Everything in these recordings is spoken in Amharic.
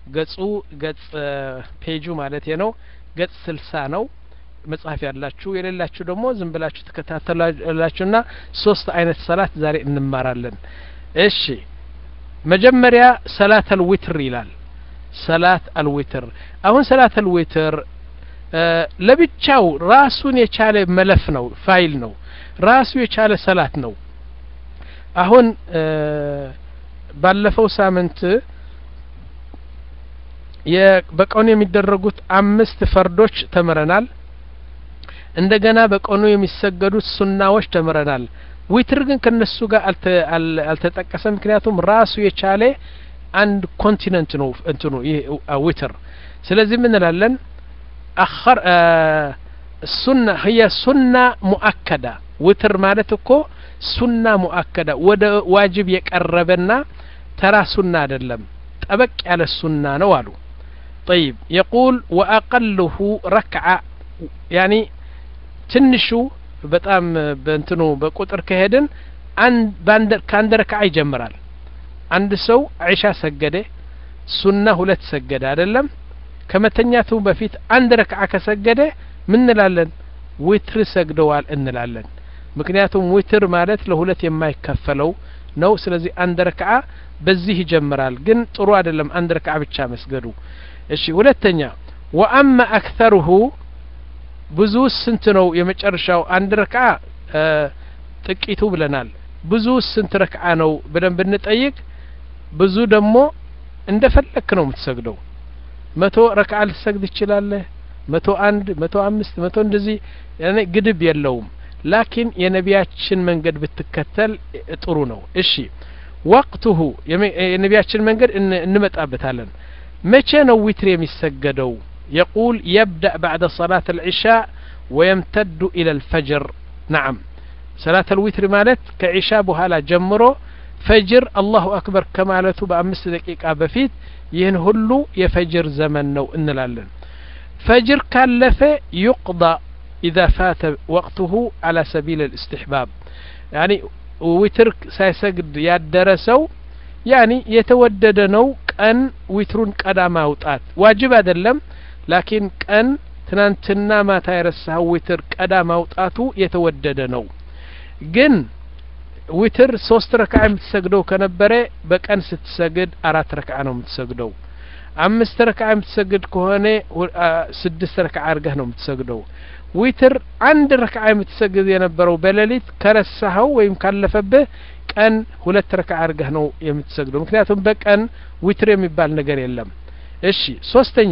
ገጹ ገጽ ፔጁ ማለት ነው ገጽ ስልሳ ነው መጽሐፍ ያላችሁ የሌላችሁ ደግሞ ዝም ብላችሁ ተከታተላላችሁና ሶስት አይነት ሰላት ዛሬ እንማራለን እሺ መጀመሪያ ሰላት አልዊትር ይላል ሰላት አልዊትር አሁን ሰላት አልዊትር ለብቻው ራሱን የቻለ መለፍ ነው ፋይል ነው ራሱ የቻለ ሰላት ነው አሁን ባለፈው ሳምንት በቀኑ የሚደረጉት አምስት ፈርዶች ተምረናል እንደገና በቀኑ የሚሰገዱት ሱናዎች ተምረናል ዊትር ግን ከነሱ ጋር አልተጠቀሰም ምክንያቱም ራሱ የቻለ አንድ ኮንቲነንት ነው እንትኑ ይህ ዊትር ስለዚህ ምን እንላለን አኸር ሱና ህየ ሱና ሙአከዳ ዊትር ማለት እኮ ሱና ሙአከዳ ወደ ዋጅብ የቀረበና ተራ ሱና አይደለም ጠበቅ ያለ ሱና ነው አሉ طيب يقول وأقله ركعة يعني ትንሹ በጣም በእንትኑ በቁጥር ከሄድን ከአንድ ረክዓ ይጀምራል አንድ ሰው ዒሻ ሰገደ ሱና ሁለት ሰገደ አይደለም ከመተኛቱ በፊት አንድ ረክዓ ከሰገደ ምን እንላለን ዊትር ሰግደዋል እንላለን ምክንያቱም ዊትር ማለት ለሁለት የማይከፈለው ነው ስለዚህ አንድ ረክዓ በዚህ ይጀምራል ግን ጥሩ አይደለም አንድ ረክዓ ብቻ መስገዱ እሺ ሁለተኛ ወአማ አክተሩሁ ብዙ ስንት ነው የመጨረሻው አንድ ረክዓ ጥቂቱ ብለናል ብዙ ስንት ረክዓ ነው ብለን ብንጠይቅ ብዙ ደግሞ እንደ ፈለክ ነው የምትሰግደው መቶ ረክዓ ልትሰግድ ትችላለህ መቶ አንድ መቶ አምስት መቶ እንደዚህ ግድብ የለውም ላኪን የነቢያችን መንገድ ብትከተል ጥሩ ነው እሺ ወቅቱሁ የነቢያችን መንገድ እንመጣበታለን መቼ ነው ዊትር የሚሰገደው يقول يبدأ بعد صلاة العشاء ويمتد إلى الفجر نعم صلاة الوتر مالت كعشاء بهالا جمرو فجر الله أكبر كمالته بأمس دقيقة بفيت ይህን ሁሉ የፈጅር ዘመን ነው እንላለን ፈጅር ካለፈ ዩቅዳ ኢዛ ፋተ ወቅቱሁ አላ ሰቢል ልእስትሕባብ ያኒ ዊትር ሳይሰግድ ያደረ ሰው ያኒ የተወደደ ነው ቀን ዊትሩን ቀዳ ማውጣት ዋጅብ አይደለም ላኪን ቀን ትናንትና ማታ የረሳኸው ዊትር ቀዳ ማውጣቱ የተወደደ ነው ግን ዊትር ሶስት ረክዓ የምትሰግደው ከነበረ በቀን ስትሰግድ አራት ረክዓ ነው የምትሰግደው አምስት ረክዓ የምትሰግድ ከሆነ ስድስት ረክዓ አድርገህ ነው የምትሰግደው ዊትር አንድ ረክዓ የምትሰግድ የነበረው በሌሊት ከረሳኸው ወይም ካለፈብህ ቀን ሁለት ረክዓ አድርገህ ነው የምትሰግደው ምክንያቱም በቀን ዊትር የሚባል ነገር የለም እሺ ሶስተኛ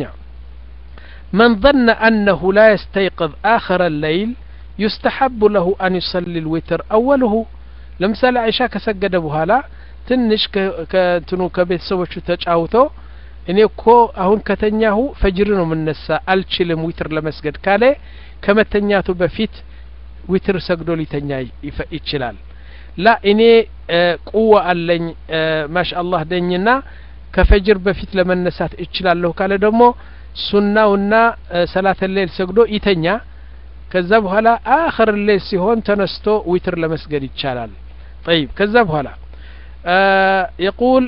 من ظن أنه لا يستيقظ آخر الليل يستحب له أن يصلي الوتر أوله ለምሳሌ አይሻ ከሰገደ በኋላ ትንሽ ከእንትኑ ከቤተሰቦቹ ተጫውቶ እኔ እኮ አሁን ከተኛሁ ፈጅር ነው የምነሳ አልችልም ዊትር ለመስገድ ካለ ከመተኛቱ በፊት ዊትር ሰግዶ ሊተኛ ይችላል ላ እኔ ቁዋ አለኝ ማሻ አላህ ደኝና ከፈጅር በፊት ለመነሳት እችላለሁ ካለ ደግሞ ሱናውና ሰላተ ሌል ሰግዶ ይተኛ ከዛ በኋላ አኸር ሌል ሲሆን ተነስቶ ዊትር ለመስገድ ይቻላል طيب كذا بهلا آه يقول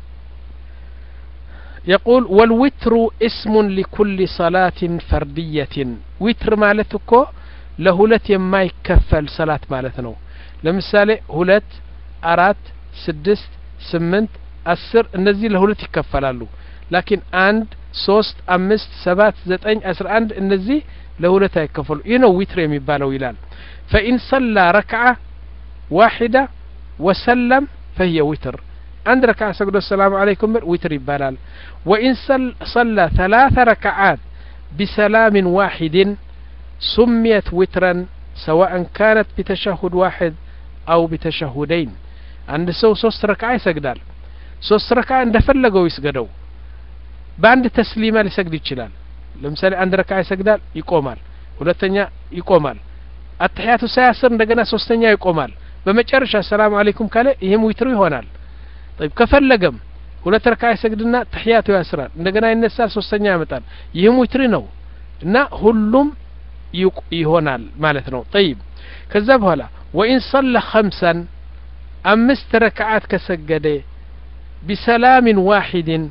يقول والوتر اسم لكل صلاة فردية وتر مالتكو لهلت يما يكفل صلاة مالتنا لمثال هلت أرات سدست سمنت أسر እነዚህ ለሁለት ይከፈላሉ ላኪን አንድ ሶስት አምስት ሰባት ዘጠኝ አስራ አንድ እነዚህ ለሁለት አይከፈሉ ይህ ነው ዊትር የሚባለው ይላል ፈኢን ሰላ ረክዓ ዋሒዳ وسلم فهي وتر عند ركعة سجد السلام عليكم وتر يبالال وإن صلى ثلاث ركعات بسلام واحد سميت وترا سواء كانت بتشهد واحد أو بتشهدين عند سو سوست ركعة يسجدال سوست ركعة عند فلقوا يسجدوا በአንድ ተስሊማ ሊሰግድ ይችላል ለምሳሌ አንድ ረካ ይሰግዳል ይቆማል ሁለተኛ ይቆማል አተሕያቱ ሳያስር እንደገና ሶስተኛ ይቆማል በመጨረሻ ሰላም አለይኩም ካለ ይህም ዊትሩ ይሆናል طيب ከፈለገም ሁለት ረካ ይሰግድና ተሕያቱ ያስራል እንደገና ይነሳል ሶስተኛ ያመጣል ይህም ዊትሪ ነው እና ሁሉም ይሆናል ማለት ነው طيب ከዛ በኋላ ወኢን ሰለ ኸምሰን አምስት ረክዓት ከሰገደ ቢሰላምን ዋሒድን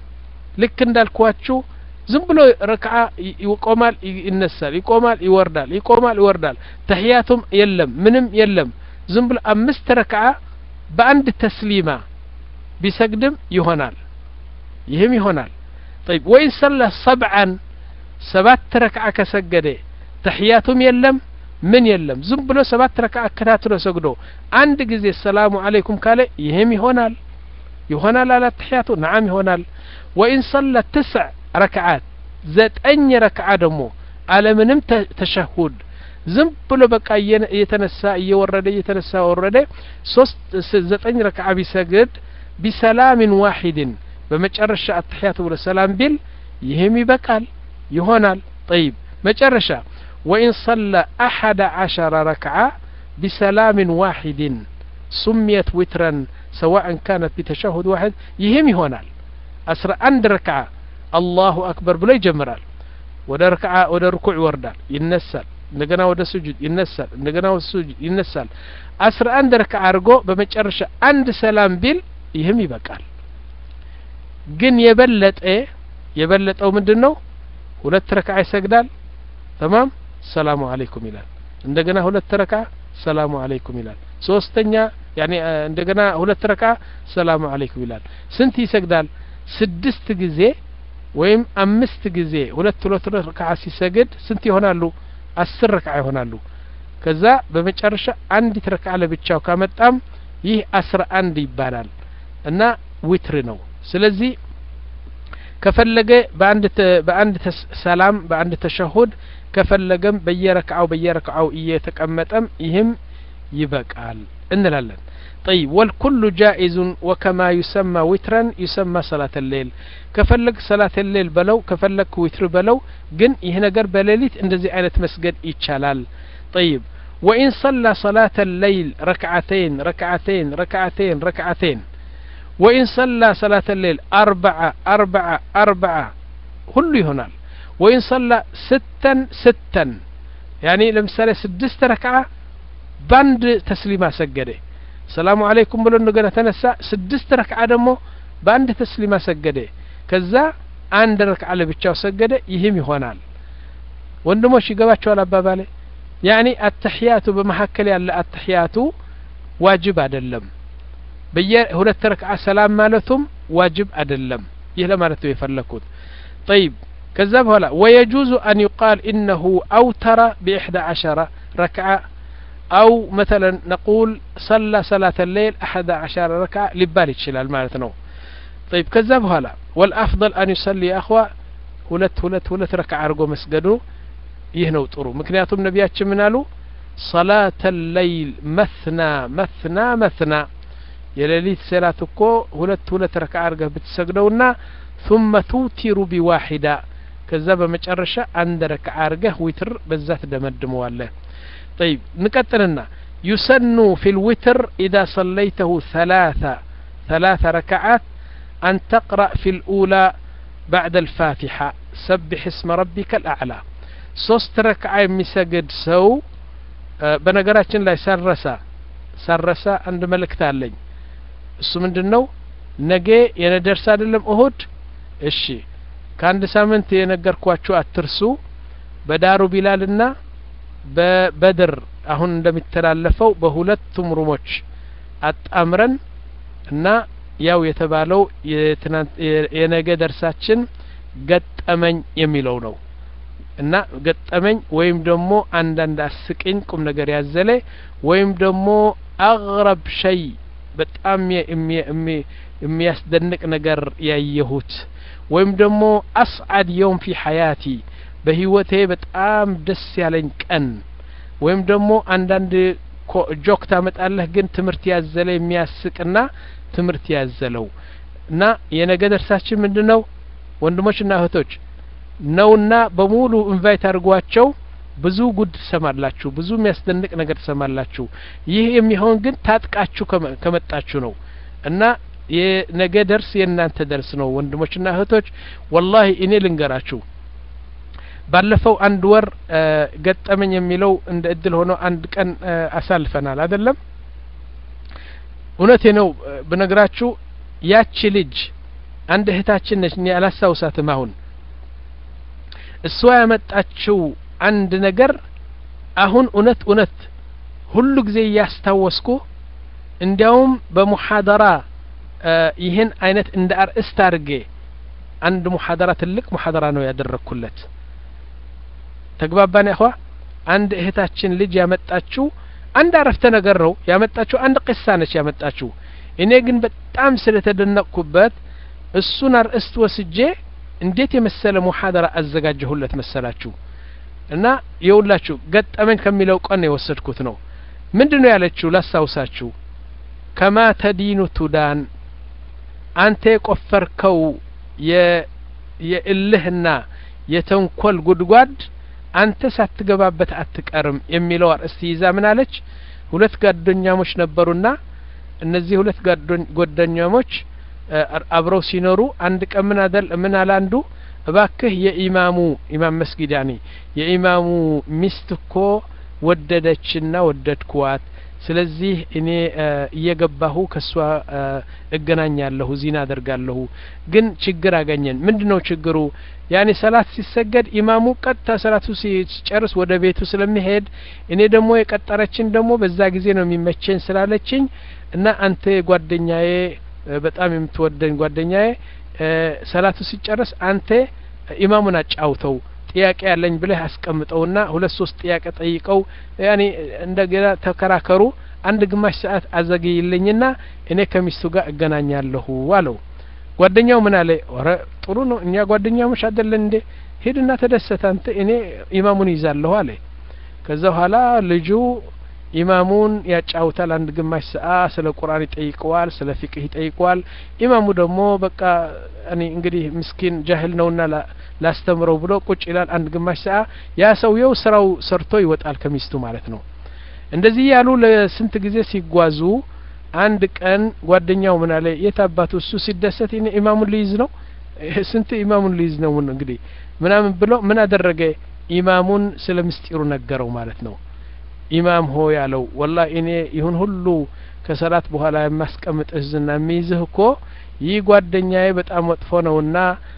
ልክ እንዳልኳችሁ ዝም ብሎ ረክዓ ይቆማል ይነሳል ይቆማል ይወርዳል ይቆማል ይወርዳል ተህያቱም የለም ምንም የለም ዝም ብሎ አምስት ረክዓ በአንድ ተስሊማ ቢሰግድም ይሆናል ይህም ይሆናል طيب ወይን ሰላ ሰብዓን ሰባት ረክዓ ከሰገደ ተሕያቱም የለም ምን የለም ዝም ብሎ ሰባት ረክዓ አከታትሎ ሰግዶ አንድ ጊዜ ሰላሙ አለይኩም ካለ ይህም ይሆናል ይሆናል አላ ተሕያቱ ነዓም ይሆናል ወኢን ሰላ ትስዕ ረክዓት ዘጠኝ ረክዓ ደግሞ አለምንም ተሸሁድ ዝም ብሎ በቃ እየተነሳ እየወረደ እየተነሳ ወረደ ሶስት ዘጠኝ ረክዓ ቢሰግድ ቢሰላምን ዋሒድን በመጨረሻ አትሕያቱ ብሎ ሰላም ቢል ይህም ይበቃል ይሆናል ጠይብ መጨረሻ ወኢን ሰላ አሐደ ዓሸረ ረክዓ ቢሰላምን ዋሒድን ሱምየት ዊትረን ሰዋእን ካነት ቢተሸሁድ ዋሕድ ይህም ይሆናል አስራ አንድ ረክዓ አላሁ አክበር ብሎ ይጀምራል ወደ ረክዓ ወደ ርኩዕ ይወርዳል ይነሳል እንደገና ወደ ስጁድ ይነሳል እንደገና ወደ ስጁድ ይነሳል አስራ አንድ ረክዓ አድርጎ በመጨረሻ አንድ ሰላም ቢል ይህም ይበቃል ግን የበለጠ የበለጠው ምንድን ነው ሁለት ረክዓ ይሰግዳል ተማም ሰላሙ አለይኩም ይላል እንደገና ሁለት ረክዓ ሰላሙ አለይኩም ይላል ሶስተኛ ያኔ እንደገና ሁለት ረክዓ ሰላሙ አለይኩም ይላል ስንት ይሰግዳል ስድስት ጊዜ ወይም አምስት ጊዜ ሁለት ሁለት ረክዓ ሲሰግድ ስንት ይሆናሉ አስር ረክዓ ይሆናሉ ከዛ በመጨረሻ አንዲት ረክዓ ለብቻው ካመጣም ይህ አስራ አንድ ይባላል እና ዊትር ነው ስለዚህ ከፈለገ በአንድ በአንድ ሰላም በአንድ ተሸሁድ ከፈለገም በየረክዓው በየረክዓው እየተቀመጠም ይህም ይበቃል እንላለን طيب والكل جائز وكما يسمى وترا يسمى صلاة الليل كفلك صلاة الليل بلو كفلك وتر بلو جن يهنجر بليلت اندزي عينة مسجد يتشالال طيب وإن صلى صلاة الليل ركعتين ركعتين ركعتين ركعتين وإن صلى صلاة الليل أربعة أربعة أربعة كل يهنال وإن صلى ستا ستا يعني لمثال سدست ركعة باند تسليمة سجده ሰላሙ አለይኩም ብሎ እንደገና ተነሳ ስድስት ረክዓ ደግሞ በአንድ ተስሊማ ሰገደ ከዛ አንድ ረክዓ ለብቻው ሰገደ ይህም ይሆናል ወንድሞች ይገባቸዋል አባባሌ ያኒ አተሕያቱ በመካከል ያለ አተሕያቱ ዋጅብ አይደለም በየሁለት ረክዓ ሰላም ማለቱም ዋጅብ አይደለም ይህ ለማለት ነው የፈለግኩት ጠይብ ከዛ በኋላ ወየጁዙ አን ዩቃል ኢነሁ አውተረ ቢኢሕዳ ዓሸረ ረክዓ أو مثلا نقول صلى صلاة الليل أحد عشر ركعة لبال يتشلال مالتنا طيب كذاب هلا والأفضل أن يصلي يا أخوة ሁለት ሁለት ሁለት ረክዓ አድርጎ መስገዱ ይህ ነው ጥሩ ምክንያቱም ነቢያችን ምን አሉ ሰላተ ለይል መትና መትና መትና የሌሊት ሰላት እኮ ሁለት ሁለት ረክዓ አድርገህ ብትሰግደውና ثم توتر بواحدة ከዛ በመጨረሻ አንድ ረክዓ አድርገህ ዊትር በዛ ትደመድመዋለህ طيب نقتلنا يسن في الوتر إذا صليته ثلاثة ثلاث ركعات أن تقرأ في الأولى بعد الفاتحة سبح اسم ربك الأعلى ሶስት ረክዓ የሚሰግድ ሰው በነገራችን ላይ ሰረሳ ሰረሳ አንድ መልእክት አለኝ እሱ ምንድን ነው ነገ የነደርስ አይደለም እሁድ እሺ ከአንድ ሳምንት የነገርኳችሁ አትርሱ በዳሩ ቢላልና በበድር አሁን እንደሚተላለፈው በሁለቱም ሩሞች አጣምረን እና ያው የተባለው የነገ ደርሳችን ገጠመኝ የሚለው ነው እና ገጠመኝ ወይም ደግሞ አንዳንድ አስቂኝ ቁም ነገር ያዘለ ወይም ደግሞ አግረብ ሸይ በጣም የሚያስደንቅ ነገር ያየሁት ወይም ደግሞ አስዓድ የውም ፊ ሐያቲ በህይወቴ በጣም ደስ ያለኝ ቀን ወይም ደግሞ አንዳንድ ጆክ ታመጣለህ ግን ትምህርት ያዘለ የሚያስቅና ትምህርት ያዘለው እና የነገ ደርሳችን ምንድን ነው ወንድሞችና እህቶች ነውና በሙሉ ኢንቫይት አድርጓቸው ብዙ ጉድ ትሰማላችሁ ብዙ የሚያስደንቅ ነገር ትሰማላችሁ ይህ የሚሆን ግን ታጥቃችሁ ከመጣችሁ ነው እና የነገ ደርስ የእናንተ ደርስ ነው ወንድሞችና እህቶች ወላሂ እኔ ልንገራችሁ ባለፈው አንድ ወር ገጠመኝ የሚለው እንደ እድል ሆኖ አንድ ቀን አሳልፈናል አይደለም እውነቴ ነው ብነግራችሁ ያቺ ልጅ አንድ እህታችን ነች እኔ አላስታውሳትም አሁን እሷ ያመጣችው አንድ ነገር አሁን እውነት እውነት ሁሉ ጊዜ እያስታወስኩ እንዲያውም በሙሐደራ ይህን አይነት እንደ አርእስት አድርጌ አንድ ሙሐደራ ትልቅ ሙሐደራ ነው ያደረግኩለት ተግባባን ያኸዋ አንድ እህታችን ልጅ ያመጣችው አንድ አረፍተ ነገር ነው ያመጣችው አንድ ቅሳ ነች ያመጣችው እኔ ግን በጣም ስለተደነቅኩበት እሱን አርእስት ወስጄ እንዴት የመሰለ ሙሐደራ አዘጋጀሁለት መሰላችሁ እና የውላችሁ ገጠመኝ ከሚለው ቀን የወሰድኩት ነው ምንድን ነው ያለችው ላስታውሳችሁ ከማ ተዲኑ ቱዳን አንተ የቆፈርከው የእልህና የተንኮል ጉድጓድ አንተ ሳትገባበት አትቀርም የሚለው አርእስት ይዛ ምን አለች ሁለት ጓደኛሞች ነበሩና እነዚህ ሁለት ጓደኛሞች አብረው ሲኖሩ አንድ ቀን ምን አደል ምን አለ አንዱ እባክህ የኢማሙ ኢማም መስጊድ ያኒ የኢማሙ ሚስት እኮ ወደደችና ወደድኩዋት ስለዚህ እኔ እየገባሁ ከእሷ እገናኛለሁ ዚና አደርጋለሁ ግን ችግር አገኘን ምንድነው ችግሩ ያኔ ሰላት ሲሰገድ ኢማሙ ቀጥታ ሰላቱ ሲጨርስ ወደ ቤቱ ስለሚሄድ እኔ ደግሞ የቀጠረችን ደግሞ በዛ ጊዜ ነው የሚመቸኝ ስላለችኝ እና አንተ ጓደኛዬ በጣም የምትወደኝ ጓደኛዬ ሰላቱ ሲጨርስ አንተ ኢማሙን አጫውተው ጥያቄ ያለኝ ብለህ አስቀምጠውና ሁለት ሶስት ጥያቄ ጠይቀው ያኔ እንደገና ተከራከሩ አንድ ግማሽ ሰዓት አዘግይልኝና እኔ ከሚስቱ ጋር እገናኛለሁ አለው ጓደኛው ምን አለ ረ ጥሩ ነው እኛ ጓደኛሞች አይደለን እንዴ ሂድና ተደሰት አንተ እኔ ኢማሙን ይዛለሁ አለ ከዛ በኋላ ልጁ ኢማሙን ያጫውታል አንድ ግማሽ ሰዓት ስለ ቁርአን ይጠይቀዋል ስለ ፊቅህ ይጠይቀዋል ኢማሙ ደግሞ በቃ እኔ እንግዲህ ምስኪን ጃህል ነውና ላስተምረው ብሎ ቁጭ ይላል አንድ ግማሽ ሰዓት ያ ሰውየው ስራው ሰርቶ ይወጣል ከሚስቱ ማለት ነው እንደዚህ ያሉ ለስንት ጊዜ ሲጓዙ አንድ ቀን ጓደኛው ምን አለ የት አባቱ እሱ ሲደሰት እኔ ኢማሙን ሊይዝ ነው ስንት ኢማሙን ሊይዝ ነው እንግዲህ ምናምን ብሎ ምን አደረገ ኢማሙን ስለ ምስጢሩ ነገረው ማለት ነው ኢማም ሆ ያለው ወላ እኔ ይሁን ሁሉ ከሰላት በኋላ የማስቀምጥህ ዝና የሚይዝህ እኮ ይህ ጓደኛዬ በጣም መጥፎ ነውና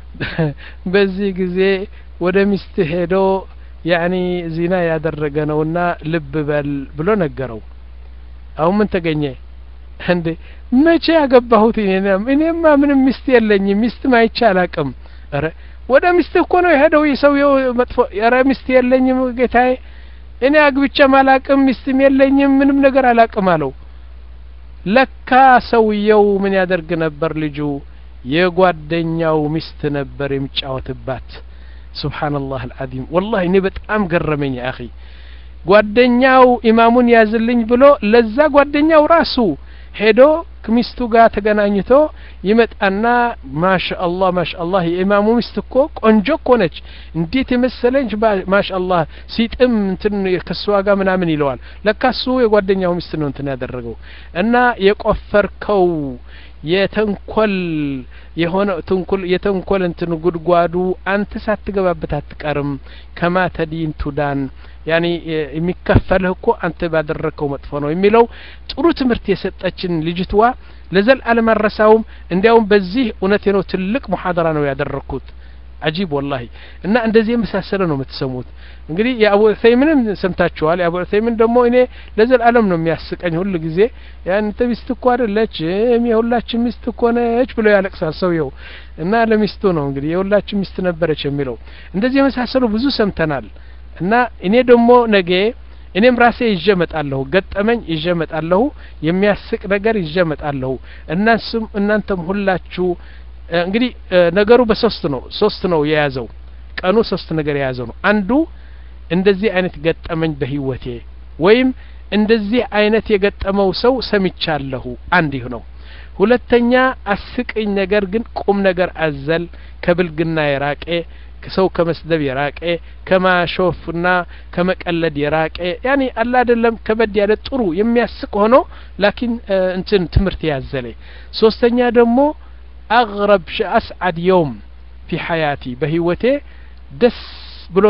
በዚህ ጊዜ ወደ ሚስት ሄዶ ያኒ ዚና ያደረገ ነውና ልብ በል ብሎ ነገረው አሁን ምን ተገኘ እንዴ መቼ ያገባሁት እኔማ ምንም ሚስት የለኝም ሚስት ማይቻ አላቅም ረ ወደ ሚስት እኮ ነው የሄደው የሰውየው መጥፎ ረ ሚስት የለኝም ጌታዬ እኔ አግብቼም አላቅም ሚስትም የለኝም ምንም ነገር አላቅም አለው ለካ ሰውየው ምን ያደርግ ነበር ልጁ የጓደኛው ሚስት ነበር የሚጫወትባት ሱብሓነላህ አልዓዚም ወላሂ እኔ በጣም ገረመኝ አኺ ጓደኛው ኢማሙን ያዝልኝ ብሎ ለዛ ጓደኛው ራሱ ሄዶ ከሚስቱ ጋር ተገናኝቶ ይመጣና ማሻአላህ ማሻአላህ የኢማሙ ሚስት እኮ ቆንጆ እኮ ነች እንዴት የመሰለች ማሻአላህ ሲጥም እንትን ከሷ ጋር ምናምን ይለዋል ለካ እሱ የጓደኛው ሚስት ነው እንትን ያደረገው እና የቆፈርከው የተንኮል የሆነ ትንኩል የተንኮል እንትን ጉድጓዱ አንተ ሳትገባበት አትቀርም ከማ ተዲን ቱዳን ያኒ የሚከፈልህ እኮ አንተ ባደረግከው መጥፎ ነው የሚለው ጥሩ ትምህርት የሰጠችን ልጅትዋ ለዘልዓለም አረሳውም እንዲያውም በዚህ እውነቴ ነው ትልቅ ሙሐደራ ነው ያደረግኩት አጂብ ወላሂ እና እንደዚህ የመሳሰለ ነው የምትሰሙት እንግዲህ የአቡ ዑሰይምንም ሰምታችኋል የአቡ ዑሰይምን ደግሞ እኔ ለዘላለም ነው የሚያስቀኝ ሁሉ ጊዜ ያንተ ሚስት እኮ አይደለች የሁላችን ሚስት እኮ ነች ብሎ ያለቅሳል ሰውየው እና ለሚስቱ ነው እንግዲህ የሁላችን ሚስት ነበረች የሚለው እንደዚህ የመሳሰሉ ብዙ ሰምተናል እና እኔ ደግሞ ነገ እኔም ራሴ ይዤ መጣለሁ ገጠመኝ ይዤ መጣለሁ የሚያስቅ ነገር ይዤ መጣለሁ እናንስም እናንተም ሁላችሁ እንግዲህ ነገሩ በሶስት ነው ሶስት ነው የያዘው ቀኑ ሶስት ነገር የያዘው ነው አንዱ እንደዚህ አይነት ገጠመኝ በህይወቴ ወይም እንደዚህ አይነት የገጠመው ሰው ሰምቻለሁ አንድ ይህ ነው ሁለተኛ አስቅኝ ነገር ግን ቁም ነገር አዘል ከብልግና የራቄ ሰው ከመስደብ የራቀ ከማሾፍና ከመቀለድ የራቀ ያኔ አላ አይደለም ከበድ ያለ ጥሩ የሚያስቅ ሆኖ ላኪን እንትን ትምህርት ያዘለ ሶስተኛ ደግሞ አግረብ አስዓድ የውም ፊ ሐያቲ በህይወቴ ደስ ብሎ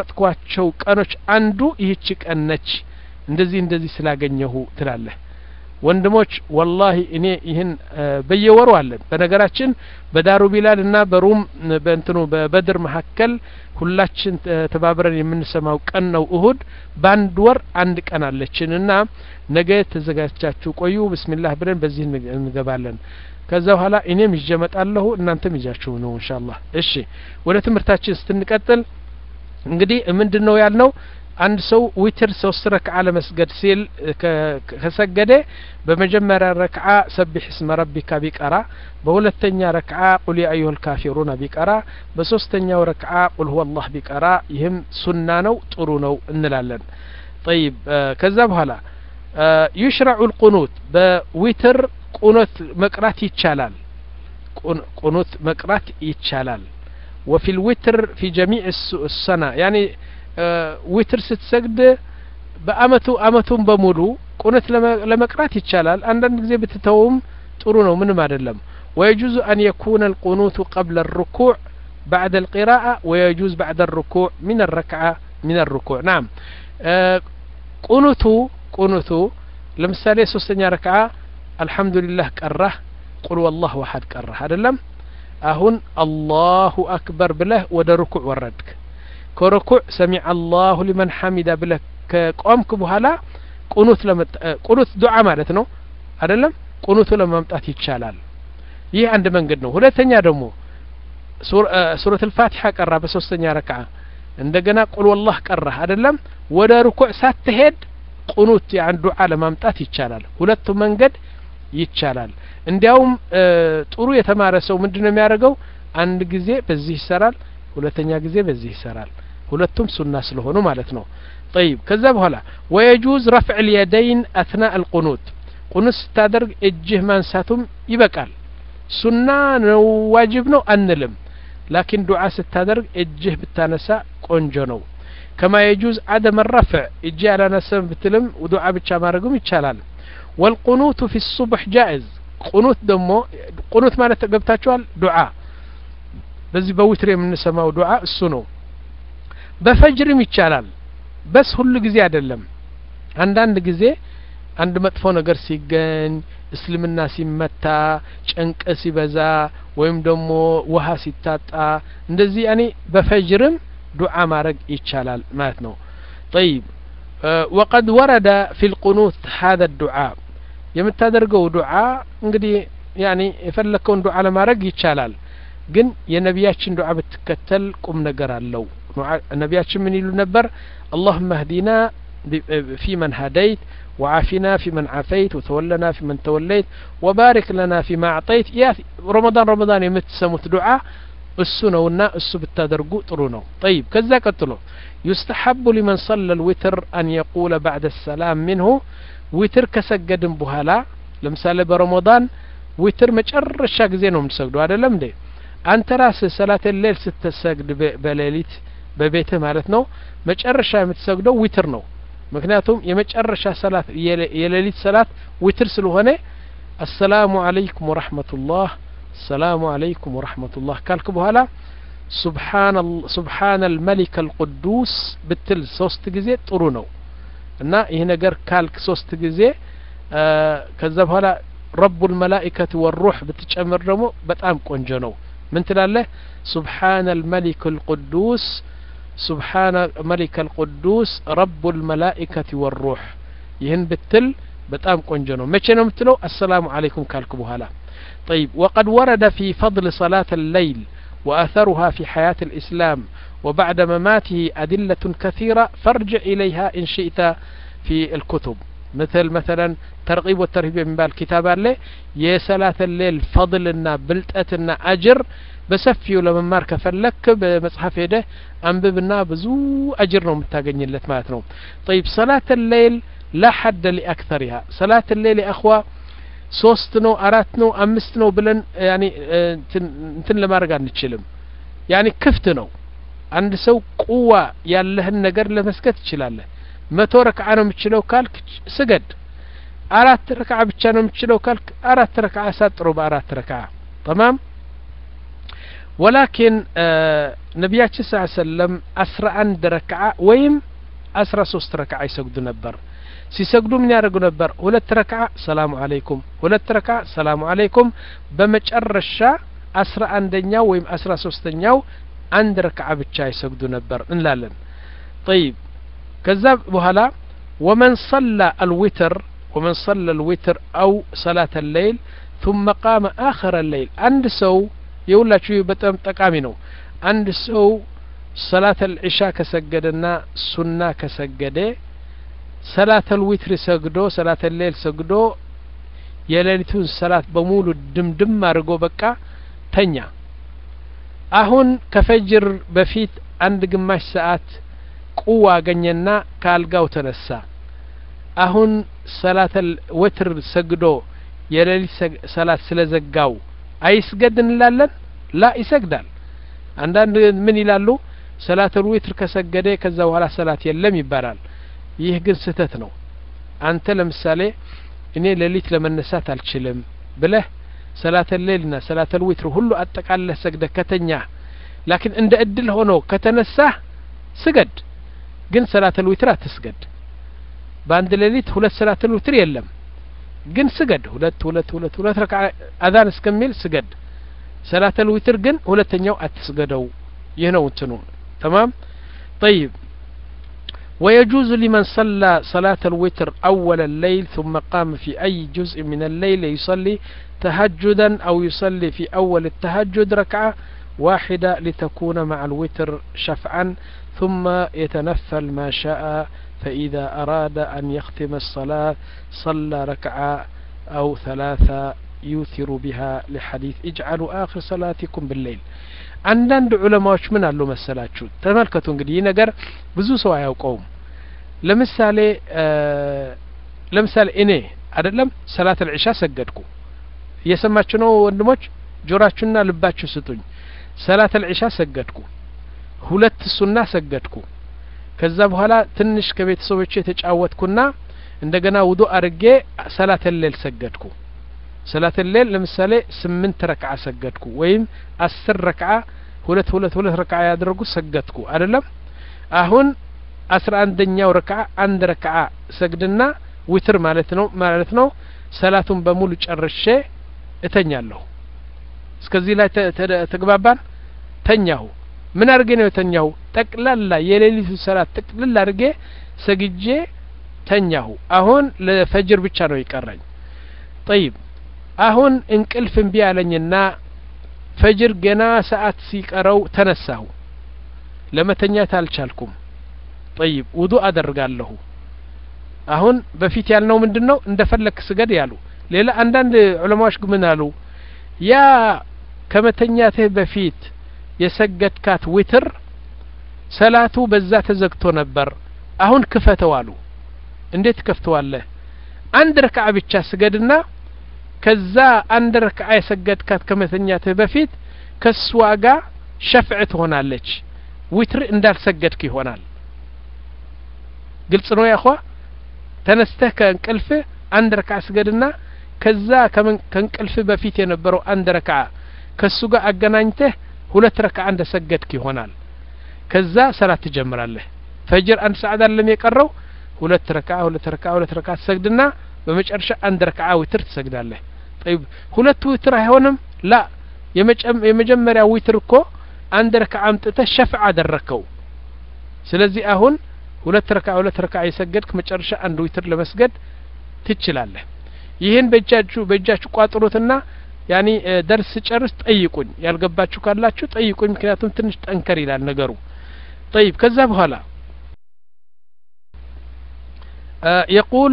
የመረጥኳቸው ቀኖች አንዱ ይህች ቀን ነች እንደዚህ እንደዚህ ስላገኘሁ ትላለህ ወንድሞች ወላሂ እኔ ይህን በየወሩ አለን በነገራችን በዳሩ ቢላል እና በሩም በእንትኑ በበድር መካከል ሁላችን ተባብረን የምንሰማው ቀን ነው እሁድ በአንድ ወር አንድ ቀን አለችን እና ነገ ተዘጋጅቻችሁ ቆዩ ብስሚላህ ብለን በዚህ እንገባለን ከዛ በኋላ እኔም ይዤ እመጣለሁ እናንተም ይዛችሁ ነው ኢንሻአላህ እሺ ወደ ትምህርታችን ስትንቀጥል እንግዲህ ምንድን ነው ያልነው አንድ ሰው ዊትር ሶስት ረክዓ ለመስገድ ሲል ከሰገደ በመጀመሪያ ረክዓ ሰቢሕ እስመ ረቢካ ቢቀራ በሁለተኛ ረክዓ ቁል ያ አዩሀል ካፊሩና ቢቀራ በሶስተኛው ረክዓ ቁል ሁወ አላህ ቢቀራ ይህም ሱና ነው ጥሩ ነው እንላለን ጠይብ ከዛ በኋላ ዩሽረዑ ልቁኑት በዊትር ቁኖት መቅራት ይቻላል ቁኑት መቅራት ይቻላል وفي الوتر في جميع السنة يعني ዊትር ስትሰግድ በአመቱ አመቱን በሙሉ ቁነት ለመቅራት ይቻላል አንዳንድ ጊዜ ብትተውም ጥሩ ነው ምንም አይደለም ويجوز أن يكون القنوت قبل الركوع بعد القراءة ويجوز بعد الركوع من الركعة من الركوع نعم ቁኑቱ ቁኑቱ ለምሳሌ ሶስተኛ ረክዓ አልሐምዱሊላህ ቀራህ ቁል ወላህ ዋሐድ ቀራህ አይደለም አሁን አላሁ አክበር ብለህ ወደ ሩኩዕ ወረድክ ከሩኩዕ ሰሚዐ አላሁ ሊመን ሐሚዳ ብለህ ከቆምክ በኋላ ቁኑት ቁኑት ዱዓ ማለት ነው አይደለም ቁኑቱ ለማምጣት ይቻላል ይህ አንድ መንገድ ነው ሁለተኛ ደግሞ ሱረት ልፋቲሓ ቀራ በሶስተኛ ረክዓ እንደገና ቁል ወላህ ቀራህ አይደለም ወደ ሩኩዕ ሳትሄድ ቁኑት ያን ዱዓ ለማምጣት ይቻላል ሁለቱ መንገድ ይቻላል እንዲያውም ጥሩ የተማረ ሰው ምንድን ነው የሚያደርገው አንድ ጊዜ በዚህ ይሰራል ሁለተኛ ጊዜ በዚህ ይሰራል ሁለቱም ሱና ስለሆኑ ማለት ነው طيب ከዛ በኋላ ويجوز رفع اليدين أثناء القنوت ቁኑት ስታደርግ እጅህ ማንሳቱም ይበቃል ሱና ነው ዋጅብ ነው አንልም ላኪን ዱዓ ስታደርግ እጅህ ብታነሳ ቆንጆ ነው ከማ የጁዝ አደም ረፍዕ እጅ ያላነሰም ብትልም ዱዓ ብቻ ማድረግም ይቻላል ወልቁኑቱ ፊ ሱቡሕ ጃኢዝ ቁኑት ደግሞ ቁኑት ማለት ገብታችኋል ዱዓ በዚህ በዊትር የምንሰማው ዱዓ እሱ ነው በፈጅርም ይቻላል በስ ሁሉ ጊዜ አይደለም አንዳንድ ጊዜ አንድ መጥፎ ነገር ሲገኝ እስልምና ሲመታ ጭንቅ ሲበዛ ወይም ደግሞ ውሃ ሲታጣ እንደዚህ ያኔ በፈጅርም ዱዓ ማድረግ ይቻላል ማለት ነው طيب وقد ورد في القنوت هذا الدعاء የምታደርገው ዱዓ እንግዲህ ያኔ የፈለከውን ዱዓ ለማድረግ ይቻላል ግን የነቢያችን ዱዓ ብትከተል ቁም ነገር አለው ነቢያችን ምን ይሉ ነበር اللهم اهدنا في من هديت وعافنا في من عافيت وتولنا في من توليت وبارك لنا فيما أعطيت يا رمضان رمضان የምትሰሙት ዱዓ እሱ ነውና እሱ ብታደርጉ ጥሩ ነው طيب ከዛ ቀጥሎ يستحب لمن صلى الوتر أن يقول بعد السلام منه ዊትር ከሰገድን በኋላ ለምሳሌ በረመዳን ዊትር መጨረሻ ጊዜ ነው የምትሰግዱ አይደለም እንዴ አንተ ራስህ ሰላት ሌል ስትሰግድ በሌሊት በቤትህ ማለት ነው መጨረሻ የምትሰግደው ዊትር ነው ምክንያቱም የመጨረሻ ሰላት የሌሊት ሰላት ዊትር ስለሆነ አሰላሙ አለይኩም ወረሕመቱላህ አሰላሙ አለይኩም ወረሕመቱላህ ካልክ በኋላ ሱብሓነ አልመሊክ አልቁዱስ ብትል ሶስት ጊዜ ጥሩ ነው እና ይህ ነገር ካልክ ሶስት ጊዜ ከዛ በኋላ ረቡ ልመላኢከት ወሩሕ ብትጨምር ደግሞ በጣም ቆንጆ ነው ምን ትላለህ ሱብሓነ አልመሊክ አልቁዱስ سبحان ملك القدوس رب الملائكة والروح ይህን ብትል በጣም ቆንጆ ነው መቼ ነው የምትለው አሰላሙ አለይኩም ካልክ በኋላ طيب وقد ورد في فضل صلاة الليل وأثرها في حياة الإسلام وبعد مماته أدلة كثيرة فارجع إليها إن شئت في الكتب مثل مثلا ترغيب والترهيب من بالكتاب له يا صلاة الليل فضلنا بلتأتنا أجر በሰፊው ለመማር ከፈለክ በመጽሐፍ ሄደህ አንብብና ብዙ አጅር ነው የምታገኝለት ማለት ነው طيب صلاة الليل لا حد لأكثرها صلاة الليل يا أخوة ሶስት ነው አራት ነው አምስት ነው ብለን ያኒ እንትን ለማድረግ አንችልም ያኒ ክፍት ነው አንድ ሰው ቁዋ ያለህን ነገር ለመስገድ ትችላለህ መቶ ረክዓ ነው የምችለው ካልክ ስገድ አራት ረክዓ ብቻ ነው የምችለው ካልክ አራት ረክዓ አሳጥሮ በአራት ረክዓ ተማም ወላኪን ነቢያችን ስ ሰለም አስራ አንድ ረክዓ ወይም አስራ ሶስት ረክዓ ይሰግዱ ነበር ሲሰግዱ ምን ያደርጉ ነበር ሁለት ረክዓ ሰላሙ አለይኩም ሁለት ረክዓ ሰላሙ አለይኩም በመጨረሻ አስራ አንደኛው ወይም አስራ ሶስተኛው አንድ ረክዓ ብቻ ይሰግዱ ነበር እንላለን ጠይብ ከዛ በኋላ ወመን ሰላ አልዊትር ወመን ሰላ አልዊትር አው ሰላት አለይል ثم قام آخر الليل አንድ ሰው የሁላችሁ በጣም ጠቃሚ ነው አንድ ሰው ሰላት አልዒሻ ከሰገደና ሱና ከሰገደ ሰላት አልዊትር ሰግዶ ሰላት አልሌል ሰግዶ የሌሊቱን ሰላት በሙሉ ድምድም አድርጎ በቃ ተኛ አሁን ከፈጅር በፊት አንድ ግማሽ ሰዓት ቁዋ አገኘና ከአልጋው ተነሳ አሁን ሰላት ወትር ሰግዶ የሌሊት ሰላት ስለዘጋው አይስገድ እንላለን ላ ይሰግዳል አንዳንድ ምን ይላሉ ሰላተል ዊትር ከሰገደ ከዛ በኋላ ሰላት የለም ይባላል ይህ ግን ስህተት ነው አንተ ለምሳሌ እኔ ሌሊት ለመነሳት አልችልም ብለህ ሰላተል ሌልና ሰላተል ዊትር ሁሉ አጠቃለህ ሰግደህ ከተኛህ ላኪን እንደ እድል ሆኖ ከተነሳህ ስገድ ግን ሰላተል ዊትር አትስገድ በአንድ ሌሊት ሁለት ሰላተል ዊትር የለም ግን ስገድ ሁለት ሁለት ሁለት ሁለት ረካ አዛን እስከሚል ስገድ ሰላተል ዊትር ግን ሁለተኛው አትስገደው ይህ ነው እንትኑ تمام طيب ويجوز لمن صلى صلاة الوتر أول الليل ثم قام في أي جزء من الليل يصلي تهجدا أو يصلي في أول التهجد ركعة واحدة لتكون مع الوتر شفعا ثم يتنفل ما شاء فإذا أراد أن يختم الصلاة صلى ركعة أو ثلاثة يوثر بها لحديث اجعلوا آخر صلاتكم بالليل አንዳንድ ዑለማዎች ምን አሉ መሰላችሁ ተመልከቱ እንግዲህ ይህ ነገር ብዙ ሰው አያውቀውም ለምሳሌ ለምሳሌ እኔ አይደለም ሰላት አልዒሻ ሰገድኩ እየሰማችሁ ነው ወንድሞች ጆራችሁና ልባችሁ ስጡኝ ሰላት አልዒሻ ሰገድኩ ሁለት ሱና ሰገድኩ ከዛ በኋላ ትንሽ ከቤተሰቦቼ የተጫወትኩና እንደገና ውዱ አርጌ ሰላት ሌል ሰገድኩ ሰላት ሌል ለምሳሌ ስምንት ረክዓ ሰገድኩ ወይም አስር ረክዓ ሁለት ሁለት ሁለት ረክዓ ያደረጉ ሰገድኩ አይደለም አሁን አስራ አንደኛው ረክዓ አንድ ረክዓ ሰግድና ዊትር ማለት ነው ማለት ነው ሰላቱን በሙሉ ጨርሼ እተኛለሁ እስከዚህ ላይ ተግባባን ተኛሁ ምን አድርጌ ነው የተኛሁ ጠቅላላ የሌሊቱ ሰላት ጠቅልል አድርጌ ሰግጄ ተኛሁ አሁን ለፈጅር ብቻ ነው ይቀራኝ ጠይብ አሁን እንቅልፍ እምቢ አለኝና ፈጅር ገና ሰዓት ሲቀረው ተነሳሁ ለመተኛት አልቻልኩም ጠይብ ውዱ አደርጋለሁ አሁን በፊት ያልነው ምንድን ነው እንደ ፈለክ ስገድ ያሉ ሌላ አንዳንድ ዑለማዎች ምን አሉ ያ ከመተኛትህ በፊት የሰገድካት ዊትር ሰላቱ በዛ ተዘግቶ ነበር አሁን ክፈተው አሉ እንዴት ከፍተዋለህ አንድ ረክዓ ብቻ ስገድና ከዛ አንድ ረክዓ የሰገድካት ከመተኛትህ በፊት ከሷ ጋር ሸፍዕ ትሆናለች ዊትር እንዳልሰገድክ ይሆናል ግልጽ ነው ያኳ ተነስተህ ከእንቅልፍህ አንድ ረክዓ ስገድና ከዛ ከእንቅልፍ በፊት የነበረው አንድ ረክዓ ከሱ ጋር አገናኝተህ ሁለት ረክዓ እንደ ሰገድክ ይሆናል ከዛ ሰላት ትጀምራለህ ፈጅር አንድ ሰዓት አለም የቀረው ሁለት ረክዓ ሁለት ረክዓ ሁለት ረክዓ ትሰግድና በመጨረሻ አንድ ረክዓ ዊትር ትሰግዳለህ ጠይብ ሁለት ዊትር አይሆንም ላ የመጀመሪያ ዊትር እኮ አንድ ረክዓ አምጥተህ ሸፍዕ አደረከው ስለዚህ አሁን ሁለት ረክዓ ሁለት ረክዓ የሰገድክ መጨረሻ አንድ ዊትር ለመስገድ ትችላለህ ይህን በእጃችሁ በእጃችሁ ቋጥሩትና ያኒ ደርስ ጨርስ ጠይቁኝ ያልገባችሁ ካላችሁ ጠይቁኝ ምክንያቱም ትንሽ ጠንከር ይላል ነገሩ طيب ከዛ በኋላ يقول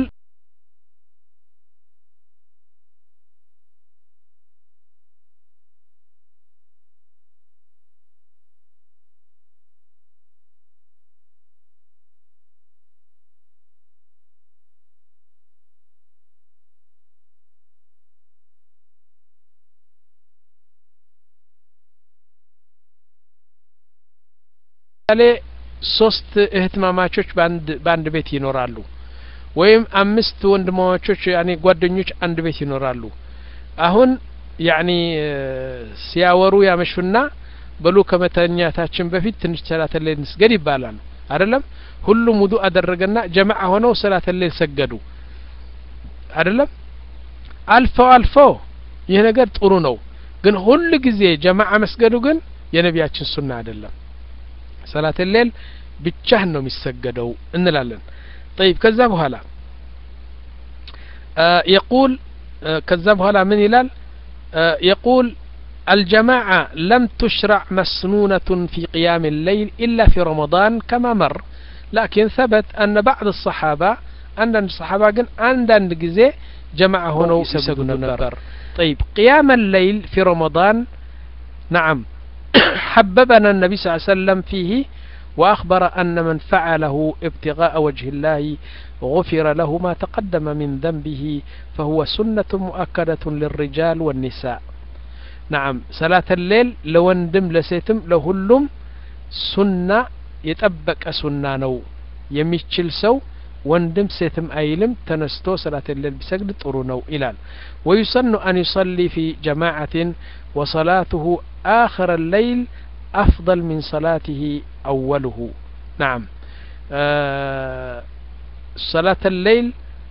ለምሳሌ ሶስት እህትማማቾች በአንድ በአንድ ቤት ይኖራሉ ወይም አምስት ወንድማማቾች ያኔ ጓደኞች አንድ ቤት ይኖራሉ አሁን ያኒ ሲያወሩ ያመሹና በሉ ከመተኛታችን በፊት ትንሽ ሰላት ላይ እንስገድ ይባላል አይደለም ሁሉም ውዱ አደረገና ጀማዓ ሆነው ሰላት ሌል ሰገዱ አይደለም አልፈው አልፈው ይህ ነገር ጥሩ ነው ግን ሁል ጊዜ ጀማዓ መስገዱ ግን የነቢያችን ሱና አይደለም ሰላት ሌል ብቻህን ነው የሚሰገደው እንላለን طيب ከዛ በኋላ يقول ከዛ በኋላ ምን ይላል يقول الجماعة لم تشرع مسنونة في قيام الليل إلا في رمضان كما مر لكن ثبت أن بعض الصحابة أن الصحابة قن عندن جزء جماعة هنا يسجدون النبر طيب قيام الليل في رمضان نعم حببنا النبي صلى الله عليه وسلم فيه وأخبر أن من فعله ابتغاء وجه الله غفر له ما تقدم من ذنبه فهو سنة مؤكدة للرجال والنساء نعم صلاة الليل لوندم لسيتم لهلم سنة يطبق سنة نو የሚችል ሰው ወንድም ሴትም አይልም ተነስቶ ሰላት ሌል ቢሰግድ ጥሩ ነው ይላል ويسن أن يصلي في جماعة وصلاته آخر الليل أفضل من صلاته أوله نعم آه صلاة الليل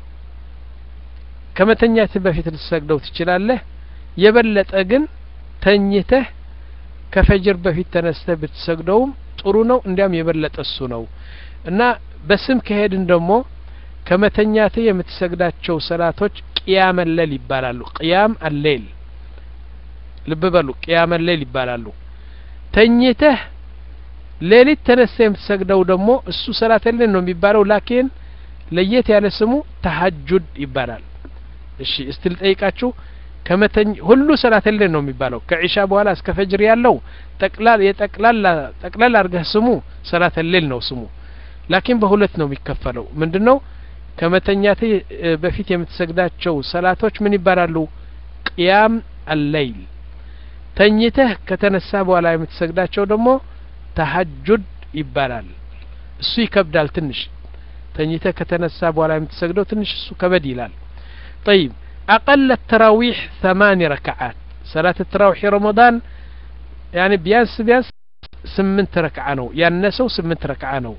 كما تنيات بفيت السجدة وتشلال يبلت أجن تنيته كفجر بفيت تنسته بتسجدوم ጥሩ ነው እንዲያም የበለጠ እሱ ነው እና በስም ከሄድን ደግሞ ከመተኛት የምትሰግዳቸው ሰላቶች ቅያም አለል ይባላሉ ቅያም አሌል ልብ በሉ ቅያም አሌል ይባላሉ ተኝተህ ሌሊት ተነሳ የምትሰግደው ደግሞ እሱ ሰላት ሌል ነው የሚባለው ላኪን ለየት ያለ ስሙ ተሀጁድ ይባላል እሺ እስቲ ልጠይቃችሁ ከመተኝ ሁሉ ሰላት ሌል ነው የሚባለው ከዒሻ በኋላ እስከ ፈጅር ያለው ጠቅላል የጠቅላላ ጠቅላል አድርገህ ስሙ ሰላት ሌል ነው ስሙ ላኪን በሁለት ነው የሚከፈለው ምንድነው ከመተኛት በፊት የምትሰግዳቸው ሰላቶች ምን ይባላሉ ቅያም አለይል ተኝተህ ከተነሳ በኋላ የምትሰግዳቸው ደግሞ ተሀጁድ ይባላል እሱ ይከብዳል ትንሽ ተኝተህ ከተነሳ በኋላ የምትሰግደው ትንሽ እሱ ከበድ ይላል طيب أقل التراويح ثمان ركعات صلاة التراويح رمضان يعني بيانس بيانس سمنت ركعة نو يانسو سمنت ركعة نو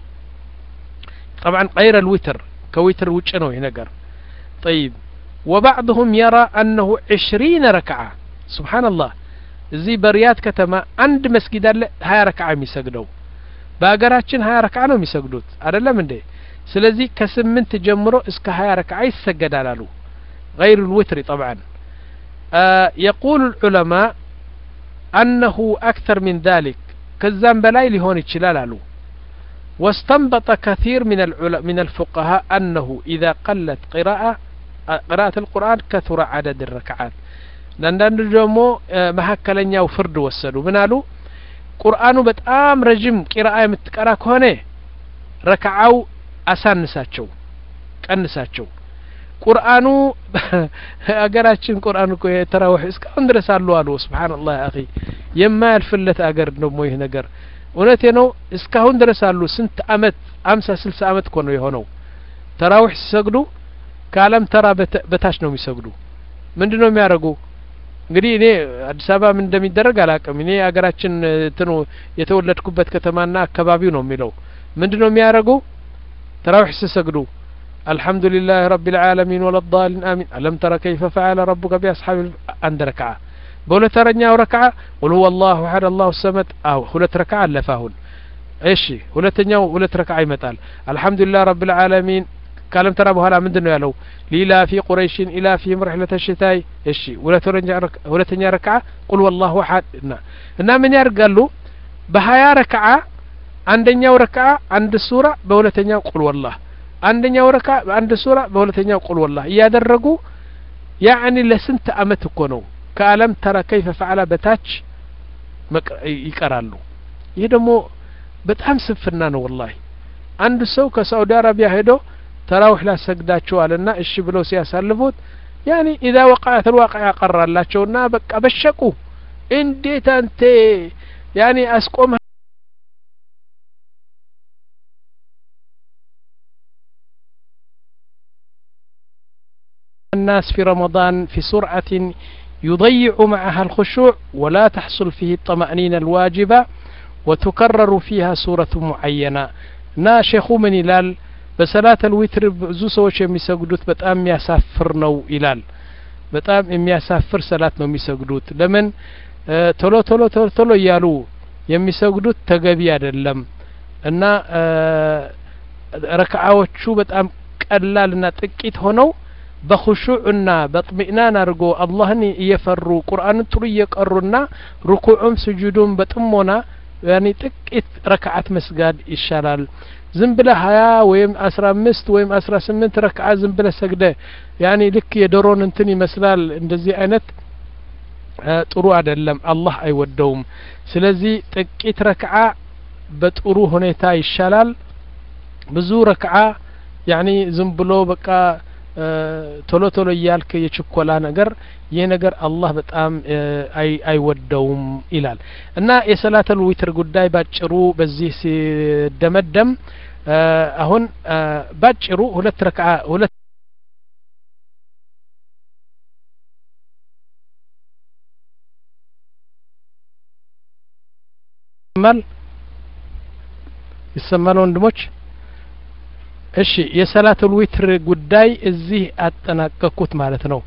طبعا غير الوتر كوتر وجنو ينقر طيب وبعضهم يرى أنه عشرين ركعة سبحان الله እዚህ በሪያድ ከተማ አንድ መስጊድ አለ ሀያ ረክዓ የሚሰግደው በሀገራችን ሀያ ረክዓ ነው የሚሰግዱት አይደለም እንዴ ስለዚህ ከስምንት ጀምሮ እስከ ሀያ ረክዓ ይሰገዳል አሉ غير الوتر طبعا آه يقول العلماء أنه أكثر من ذلك كزام بلاي لهون يتشلال አሉ واستنبط كثير من من الفقهاء أنه إذا قلت قراءة قراءة القرآن كثر عدد الركعات አንዳንዱ ደግሞ መካከለኛው ፍርድ ወሰዱ ምን አሉ ቁርአኑ በጣም ረጅም ቂራአ የምትቀራ ከሆነ ረክዓው አሳንሳቸው ቀንሳቸው ቁርአኑ አገራችን ቁርአን እኮ የተራውሕ እስካሁን ድረስ አሉ አሉ ስብሓንላህ አኺ የማያልፍለት አገር ደግሞ ይህ ነገር እውነቴ ነው እስካሁን ድረስ አሉ ስንት አመት አምሳ ስልሳ አመት እኮ ነው የሆነው ተራዊሕ ሲሰግዱ ከአለም ተራ በታች ነው የሚሰግዱ ምንድን ነው የሚያደርጉ እንግዲህ እኔ አዲስ አበባ ምን እንደሚደረግ አላቅም እኔ ሀገራችን እንትኑ የተወለድኩበት ከተማና አካባቢው ነው የሚለው ምንድን ነው የሚያደርጉ ተራዊሕ ሲሰግዱ الحمد لله رب العالمين ولا الضالين آمين ألم ترى كيف فعل ربك بأصحاب عند ركعة بولة رنيا ركعة قل هو الله أحد الله الصمد أو هلت ركعة لفاهن ايش هلتنيا هلت ركعة يمتال الحمد لله رب العالمين كلام ترى بهلا من دنيا لو ليلا في قريش إلى فيهم رحلة الشتاء ايش هلتنيا ركعة قل والله أحد إن من يرقل له بهايا ركعة عندنا ركعة عند السورة بولتنيا قل والله አንደኛው ረካ በአንድ ሱራ በሁለተኛው ቁል ወላህ እያደረጉ ያዕኒ ለስንት አመት እኮ ነው ከአለም ተረ ከይፈ ፈዓላ በታች ይቀራሉ ይህ ደግሞ በጣም ስንፍና ነው ወላሂ አንድ ሰው ከሳዑዲ አረቢያ ሄዶ ተራዊሕ ላሰግዳቸዋልና እሺ ብለው ሲያሳልፉት ያኒ ኢዛ ወቃዐት ልዋቅዓ ቀራላቸውና በቃ በሸቁ እንዴት አንተ ያኒ አስቆመ الناس في رمضان في سرعة يضيع معها الخشوع ولا تحصل فيه الطمأنينة الواجبة وتكرر فيها سورة معينة እና ሼኹ ምን ይላል በሰላት አልዊትር ብዙ ሰዎች የሚሰግዱት በጣም የሚያሳፍር ነው ይላል በጣም የሚያሳፍር ሰላት ነው የሚሰግዱት ለምን ቶሎ ቶሎ ቶሎ ቶሎ እያሉ የሚሰግዱት ተገቢ አይደለም እና ረክዓዎቹ በጣም ቀላልና ጥቂት ሆነው በኹሹዕና በጥሚእናን አድርጎ አላህን እየፈሩ ቁርአንን ጥሩ እየቀሩና ሩኩዑም ስጁዱም በጥሞና ያኒ ጥቂት ረክዓት መስጋድ ይሻላል ዝም ብለ ሀያ ወይም አስራ አምስት ወይም አስራ ስምንት ረክዓ ዝም ብለ ሰግደ ያኒ ልክ የዶሮን እንትን ይመስላል እንደዚህ አይነት ጥሩ አይደለም አላህ አይወደውም ስለዚህ ጥቂት ረክዓ በጥሩ ሁኔታ ይሻላል ብዙ ረክዓ ያኒ ዝም ብሎ በቃ ቶሎ ቶሎ እያልክ የችኮላ ነገር ይህ ነገር አላህ በጣም አይወደውም ይላል እና የሰላተል ዊትር ጉዳይ ባጭሩ በዚህ ሲደመደም አሁን ባጭሩ ሁለት ረክዓ ሁለት ይሰማል ይሰማል ወንድሞች እሺ የሰላቱል ዊትር ጉዳይ እዚህ አጠናቀቅኩት ማለት ነው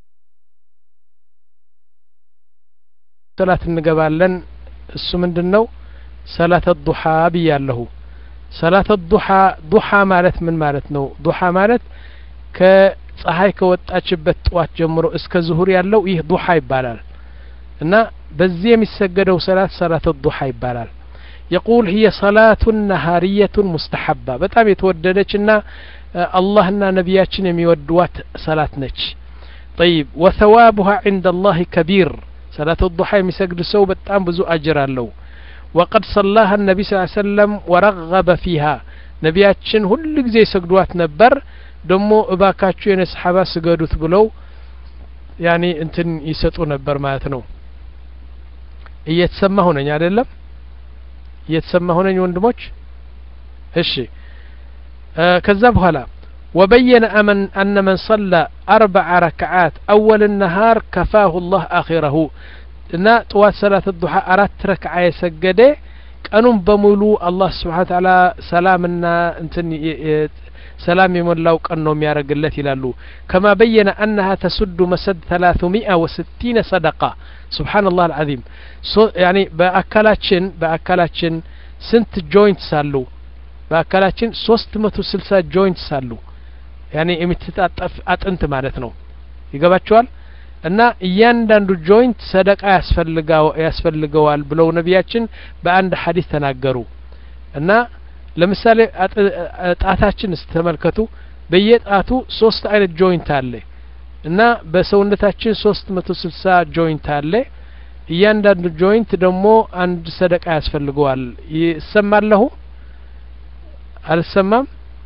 ሰላት እንገባለን እሱ ምንድን ነው ሰላት ዱሓ ብያለሁ ሰላት ዱሓ ዱሓ ማለት ምን ማለት ነው ዱሓ ማለት ከፀሐይ ከወጣችበት ጥዋት ጀምሮ እስከ ዙሁር ያለው ይህ ዱሓ ይባላል እና በዚህ የሚሰገደው ሰላት ሰላት ዱሓ ይባላል يقول هي صلاة نهارية مستحبة በጣም የተወደደችና አላህና ነቢያችን የሚወድዋት ሰላት ነች طيب وثوابها عند الله كبير صلاة الضحى የሚሰግድ ሰው በጣም ብዙ አጅር አለው وقد صلاها النبي صلى الله عليه وسلم ورغب فيها ነቢያችን ሁሉ ጊዜ ይሰግዷት ነበር ደግሞ እባካችሁ የነ ሰሓባ ስገዱት ብለው ያኒ እንትን ይሰጡ ነበር ማለት ነው እየተሰማ ሆነኝ አይደለም እየተሰማ ሆነኝ ወንድሞች እሺ ከዛ በኋላ وبين أمن أن من صلى أربع ركعات أول النهار كفاه الله آخره እና ጥዋት ሰላት ዱሓ አራት ረክዓ የሰገደ ቀኑን በሙሉ አላህ ስብሓን ታላ ሰላምና እንትን ሰላም የሞላው ቀን ነው የሚያደርግለት ይላሉ ከማ በየነ አነሃ ተሱዱ መሰድ ተላቱሚአ ወስቲነ ሰደቃ ስብሓንላህ አልዓዚም ያኒ በአካላችን በአካላችን ስንት ጆይንትስ አሉ በአካላችን ሶስት መቶ ስልሳ ጆይንትስ አሉ ያኒ የምትታጠፍ አጥንት ማለት ነው ይገባቸዋል እና እያንዳንዱ ጆይንት ሰደቃ ያስፈልገዋል ብለው ነቢያችን በአንድ ሀዲስ ተናገሩ እና ለምሳሌ ጣታችን ስተመልከቱ በየጣቱ ሶስት አይነት ጆይንት አለ እና በሰውነታችን ሶስት መቶ ስልሳ ጆይንት አለ እያንዳንዱ ጆይንት ደግሞ አንድ ሰደቃ ያስፈልገዋል ይሰማለሁ አልሰማም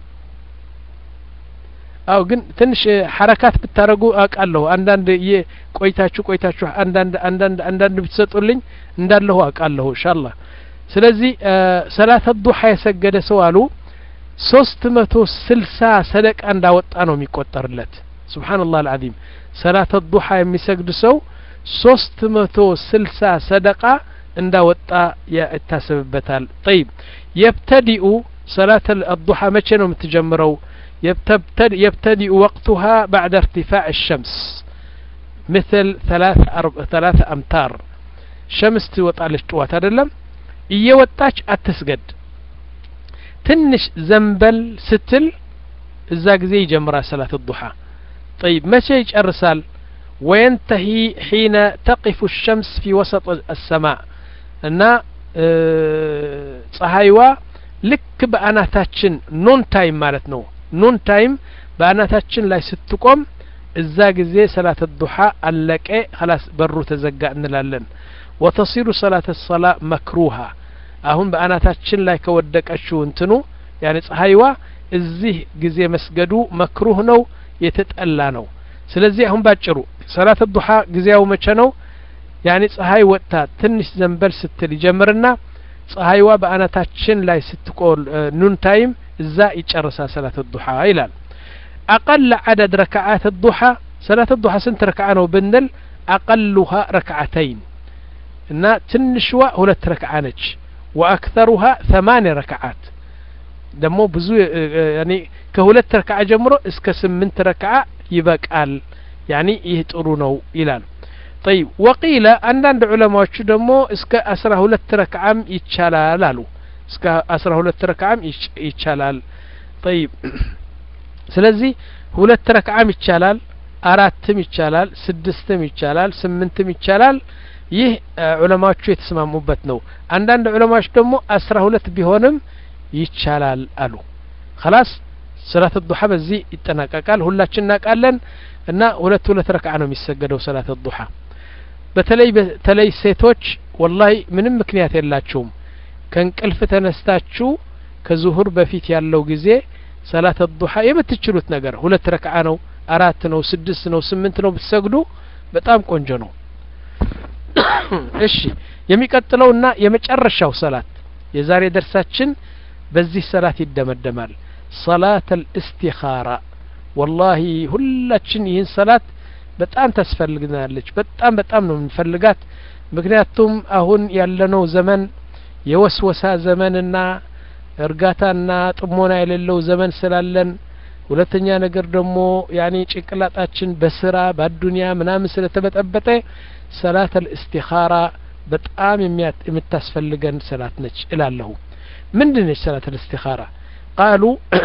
አው ግን ትንሽ ሐረካት ብታደረጉ አውቃለሁ አንዳንድ ቆይታችሁ ቆይታችሁ አንዳንድ አንዳንድ አንዳንድ ብትሰጡልኝ እንዳለሁ አውቃለሁ ኢንሻአላህ ስለዚህ ሰላት ዱሓ የሰገደ ሰው አሉ ሶስት መቶ ስልሳ ሰደቃ እንዳወጣ ነው የሚቆጠርለት ስብሓንላህ አልዓዚም ሰላት ዱሓ የሚሰግድ ሰው ሶስት መቶ ስልሳ ሰደቃ እንዳወጣ ይታሰብበታል ጠይብ የብተዲኡ ሰላት አዱሓ መቼ ነው የምትጀምረው يبتدئ وقتها بعد ارتفاع الشمس مثل ثلاث أرب... ثلاث أمتار شمس توطالش طوات አይደለም እየወጣች አትስገድ ትንሽ ዘንበል ስትል እዛ ጊዜ ይጀምራል ሰላት الضحى طيب መቼ ይጨርሳል وينتهي حين تقف الشمس في وسط السماء እና ፀሐይዋ ልክ በአናታችን ኖን ታይም ማለት ነው ኑን ታይም በአናታችን ላይ ስትቆም እዛ ጊዜ ሰላት ዱሓ አለቀ ኸላስ በሩ ተዘጋ እንላለን ወተሲሩ ሰላት ሰላ መክሩሃ አሁን በአናታችን ላይ ከወደቀችው እንትኑ ያኔ ፀሐይዋ እዚህ ጊዜ መስገዱ መክሩህ ነው የተጠላ ነው ስለዚህ አሁን ባጭሩ ሰላት ዱሓ ጊዜያው መቼ ነው ያኔ ፀሐይ ወጥታ ትንሽ ዘንበል ስትል ይጀምርና ፀሐይዋ በአናታችን ላይ ስትቆል ኑን ታይም እዛ ይጨርሳል ሰላት ዱሓ ይላል አቀል ዓደድ ረክዓት ዱሓ ሰላት ዱሓ ስንት ረክዓ ነው ብንል አቀሉሃ ረክዓተይን እና ትንሽዋ ሁለት ረክዓ ነች ወአክተሩሃ ثማንያ ረክዓት ደግሞ ብዙ ያኔ ከሁለት ረክዓ ጀምሮ እስከ ስምንት ረክዓ ይበቃል ያኒ ይህ ጥሩ ነው ይላል ጠይብ ወቂለ አንዳንድ ዑለማዎቹ ደግሞ እስከ አስራ ሁለት ረክዓም ይቻላል አሉ እስከ አስራ ሁለት ረክዓም ይቻላል ጠይብ ስለዚህ ሁለት ረክዓም ይቻላል አራትም ይቻላል ስድስትም ይቻላል ስምንትም ይቻላል ይህ ዑለማዎቹ የተስማሙበት ነው አንዳንድ ዑለማዎች ደግሞ አስራ ሁለት ቢሆንም ይቻላል አሉ خلاص ሰላት ዱሓ በዚህ ይጠናቀቃል ሁላችን እናውቃለን እና ሁለት ሁለት ረክዓ ነው የሚሰገደው ሰላት ዱሓ በተለይ በተለይ ሴቶች ወላሂ ምንም ምክንያት የላችሁም ከእንቅልፍ ተነስታችሁ ከዙሁር በፊት ያለው ጊዜ ሰላት ዱሓ የምትችሉት ነገር ሁለት ረክዓ ነው አራት ነው ስድስት ነው ስምንት ነው ብትሰግዱ በጣም ቆንጆ ነው እሺ የሚቀጥለውና የመጨረሻው ሰላት የዛሬ ደርሳችን በዚህ ሰላት ይደመደማል ሰላት አልእስቲኻራ ወላሂ ሁላችን ይህን ሰላት በጣም ታስፈልግናለች በጣም በጣም ነው የምንፈልጋት ምክንያቱም አሁን ያለነው ዘመን የወስወሳ ዘመንና እርጋታና ጥሞና የሌለው ዘመን ስላለን ሁለተኛ ነገር ደግሞ ያኔ ጭንቅላጣችን በስራ በአዱንያ ምናምን ስለተበጠበጠ ሰላት አልእስቲኻራ በጣም የምታስፈልገን ሰላት ነች እላለሁ ምንድን ነች ሰላት አልእስቲኻራ ቃሉ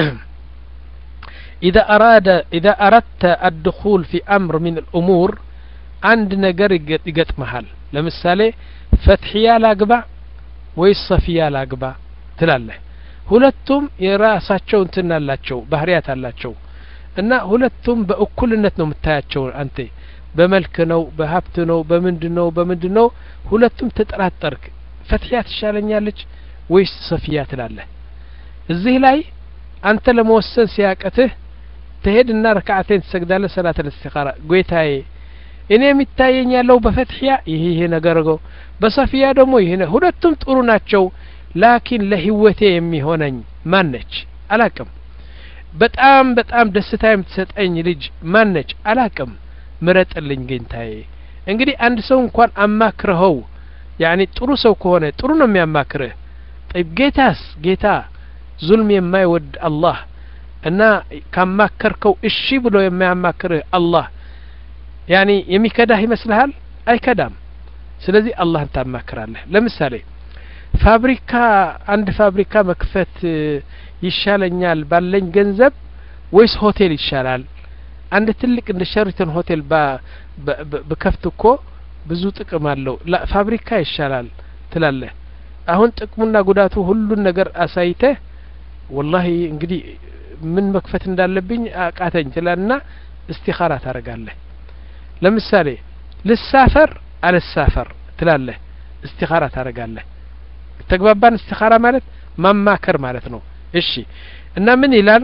إذا أراد إذا أردت الدخول في أمر من الأمور عند نجر يقط محل لمثالي فتحيا لاقبع ወይስ ሰፊያ ላግባ ትላለህ ሁለቱም የራሳቸው እንትን አላቸው ባህሪያት አላቸው እና ሁለቱም በእኩልነት ነው የምታያቸው አንተ በመልክ ነው በሀብት ነው በምንድን ነው በምንድን ነው ሁለቱም ተጠራጠርክ ፈትሕያ ትሻለኛለች ወይስ ሰፊያ ትላለህ እዚህ ላይ አንተ ለመወሰን ሲያቀትህ ትሄድና ረክዓቴን ትሰግዳለህ ሰላት ልእስቲኻራ ጌታዬ እኔ የሚታየኝ ያለው በፈትሕያ ይህ ይሄ ነገር ነው በሰፊያ ደግሞ ይህ ሁለቱም ጥሩ ናቸው ላኪን ለህይወቴ የሚሆነኝ ማን ነች አላቅም በጣም በጣም ደስታ የምትሰጠኝ ልጅ ማን ነች አላቅም ምረጥልኝ ጌታዬ እንግዲህ አንድ ሰው እንኳን አማክረኸው ያኒ ጥሩ ሰው ከሆነ ጥሩ ነው የሚያማክርህ ጠይብ ጌታስ ጌታ ዙልም የማይወድ አላህ እና ካማከርከው እሺ ብሎ የሚያማክርህ አላህ ያኒ የሚከዳህ ይመስልሃል አይከዳም ስለዚህ አላህን ታማክራለህ ለምሳሌ ፋብሪካ አንድ ፋብሪካ መክፈት ይሻለኛል ባለኝ ገንዘብ ወይስ ሆቴል ይሻላል አንድ ትልቅ እንደ ሸሪተን ሆቴል ብከፍት እኮ ብዙ ጥቅም አለው ፋብሪካ ይሻላል ትላለህ አሁን ጥቅሙና ጉዳቱ ሁሉን ነገር አሳይተህ ወላሂ እንግዲህ ምን መክፈት እንዳለብኝ አቃተኝ ትላልና እስቲኻራ ታደርጋለህ ለምሳሌ ልሳፈር አልሳፈር ትላለህ እስቲኻራ ታደርጋለህ ተግባባን እስቲኻራ ማለት ማማከር ማለት ነው እሺ እና ምን ይላል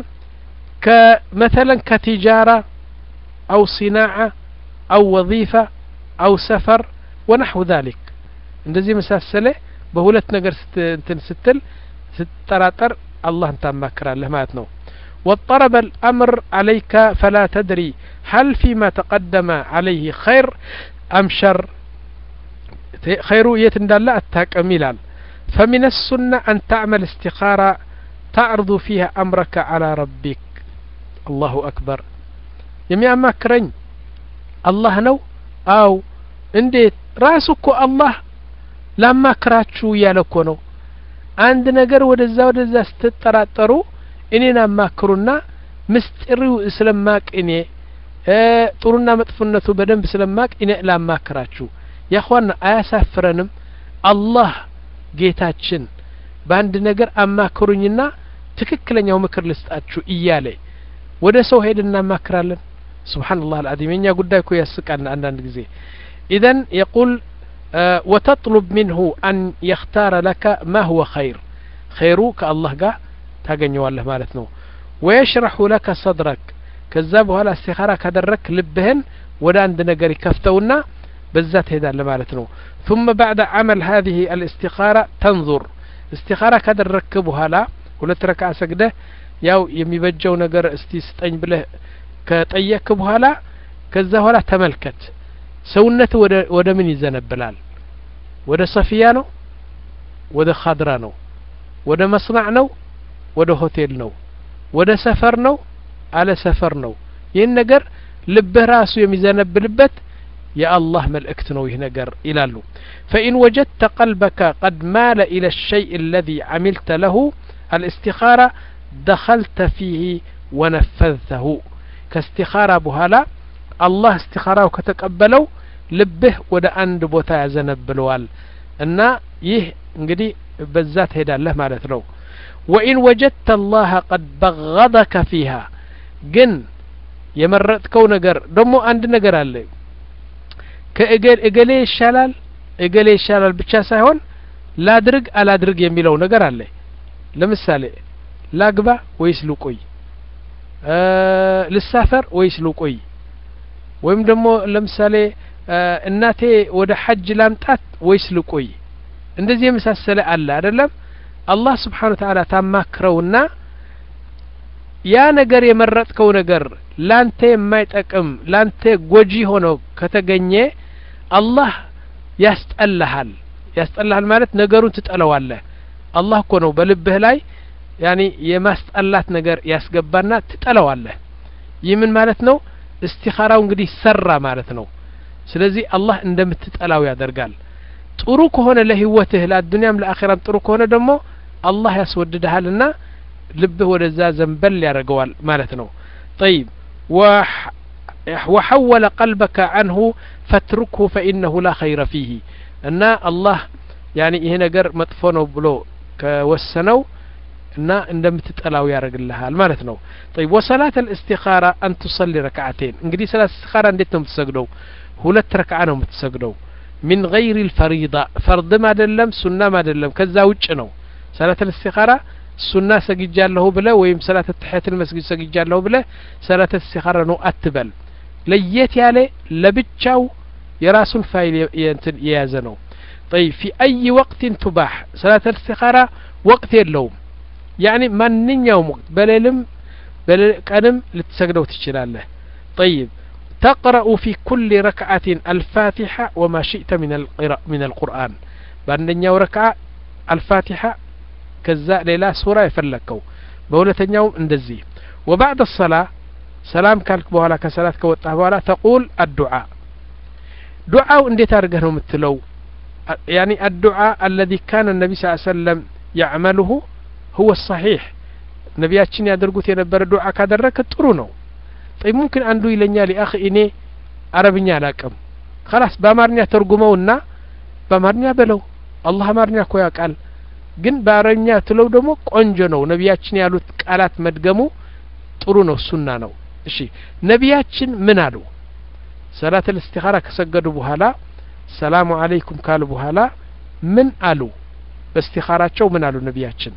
ከመተለን ከቲጃራ አው ሲናዓ አው ወظيፋ አው ሰፈር ወነሕው ذلك እንደዚህ መሳሰለ በሁለት ነገር እንትን ስትል ስትጠራጠር አላህን ታማክራለህ ማለት ነው واضطرب الأمر عليك فلا تدري هل فيما تقدم عليه خير أم شر خير يتندل التاكم يلال فمن السنة أن تعمل استخارة تعرض فيها أمرك على ربك الله أكبر يمي أماكرين الله نو أو እንዴት ራሱ እኮ አላህ ላማክራችሁ እያለ እኮ ነው አንድ ነገር ወደዛ ወደዛ ስትጠራጠሩ እኔን አማክሩና ምስጢሪው ስለማቅ እኔ ጥሩና መጥፎነቱ በደንብ ስለማቅ እኔ ላማክራችሁ ያኳና አያሳፍረንም አላህ ጌታችን በአንድ ነገር አማክሩኝና ትክክለኛው ምክር ልስጣችሁ እያለ ወደ ሰው ሄድ እናማክራለን ስብሓንላህ አልዓዚም የኛ ጉዳይ እኮ ያስቃል አንዳንድ ጊዜ ኢዘን የቁል وتطلب منه أن يختار لك ما هو خير خير كالله قا ታገኘዋለህ ማለት ነው ወየሽረሑ ለከ ሰድረክ ከዛ በኋላ እስቲኻራ ካደረክ ልብህን ወደ አንድ ነገር ይከፍተውና በዛ ትሄዳለ ማለት ነው ثم بعد عمل هذه الاستخارة تنظر استخارة ካደረክ በኋላ ሁለት ረክዓ ሰግደህ ያው የሚበጀው ነገር እስቲ ስጠኝ ብለህ ከጠየክ በኋላ ከዛ በኋላ ተመልከት ሰውነት ወደ ምን ይዘነብላል ወደ ሰፊያ ነው ወደ ካድራ ነው ወደ መስናዕ ነው ወደ ሆቴል ነው ወደ ሰፈር ነው አለ ሰፈር ነው ይህን ነገር ልብህ ራሱ የሚዘነብልበት የአላህ መልእክት ነው ይህ ነገር ይላሉ ፈኢን ወጀድተ ቀልበከ ቀድ ማለ ኢለ الሸይء الذي عملت له الاستخارة دخلت فيه ونفذته ከእስቲኻራ በኋላ አላህ እስቲኻራው ከተቀበለው ልብህ ወደ አንድ ቦታ ያዘነብለዋል እና ይህ እንግዲህ በዛ ትሄዳለህ ማለት ነው ወኢን ወጀድተ አላህ ቀድ በገደከ ፊሃ ግን የመረጥከው ነገር ደግሞ አንድ ነገር አለ ከእገሌ ይሻላል እገሌ ይሻላል ብቻ ሳይሆን ላድርግ አላድርግ የሚለው ነገር አለ ለምሳሌ ላግባ ወይስ ልቆይ ልሳፈር ወይስ ልቆይ ወይም ደግሞ ለምሳሌ እናቴ ወደ ሐጅ ላምጣት ወይስ ልቆይ እንደዚህ የመሳሰለ አለ አይደለም አላህ ስብሓን ወተዓላ ታማክረውና ያ ነገር የመረጥከው ነገር ላንተ የማይጠቅም ላንተ ጎጂ ሆኖ ከተገኘ አላህ ያስጠላሃል ያስጠላሃል ማለት ነገሩን ትጠለዋለህ አላህ እኮ ነው በልብህ ላይ ያኒ የማስጠላት ነገር ያስገባና ትጠለዋለህ ይህ ምን ማለት ነው እስቲኻራው እንግዲህ ሰራ ማለት ነው ስለዚህ አላህ እንደምትጠላው ያደርጋል ጥሩ ከሆነ ለህይወትህ ለአዱንያም ለአኼራም ጥሩ ከሆነ ደግሞ አላህ ያስወድድሃልና ልብህ ወደዛ ዘንበል ያደርገዋል ማለት ነው ጠይብ وحول قلبك عنه فاتركه فإنه لا خير فيه እና አላህ ያኒ ይሄ ነገር መጥፎ ነው ብሎ ከወሰነው እና እንደምትጠላው ያደርግልሃል ማለት ነው طيب وصلاة الاستخارة أن تصلي ركعتين እንግዲህ ሰላት استخارة እንዴት ነው የምትሰግደው ሁለት ረክዓ ነው የምትሰግደው من غير الفريضة ፈርድም አይደለም ሱናም አይደለም ከዛ ውጭ ነው ሰላት الاستخارة ሱና ሰግጃለሁ ብለ ወይም ሰላት ተሕያት መስጊድ ሰግጃለሁ ብለ ሰላት استخارة ነው አትበል ለየት ያለ ለብቻው የራሱን ፋይል እንትን የያዘ ነው طيب في أي وقت تباح صلاة الاستخارة وقت የለውም ያኒ ማንኛውም ወቅት በሌልም ቀንም ልትሰግደው ትችላለህ طيب تقرأ في كل ركعة الفاتحة وما شئت من من القرآن በአንደኛው ረክዓ አልፋቲሓ ከዛ ሌላ ሱራ የፈለግከው በሁለተኛውም እንደዚህ وبعد الصلاة ሰላም ካልክ በኋላ ከሰላት ከወጣህ በኋላ ተቁል አዱዓ ዱዓው እንዴት አድርገህ ነው የምትለው ያኒ አዱዓ አለዚ ካነ ነቢ ስ ሰለም ያዕመልሁ هو الصحيح ነቢያችን ያደርጉት የነበረ ዱዓ ካደረክ ጥሩ ነው ጠይ ሙምኪን አንዱ ይለኛል የአኺ እኔ አረብኛ አላቅም ከላስ በአማርኛ ተርጉመውና በአማርኛ በለው አላህ አማርኛ እኮ ያውቃል ግን በአረብኛ ትለው ደግሞ ቆንጆ ነው ነቢያችን ያሉት ቃላት መድገሙ ጥሩ ነው ሱና ነው እሺ ነቢያችን ምን አሉ ሰላት ልእስቲኻራ ከሰገዱ በኋላ ሰላሙ አለይኩም ካሉ በኋላ ምን አሉ በእስቲኻራቸው ምን አሉ ነቢያችን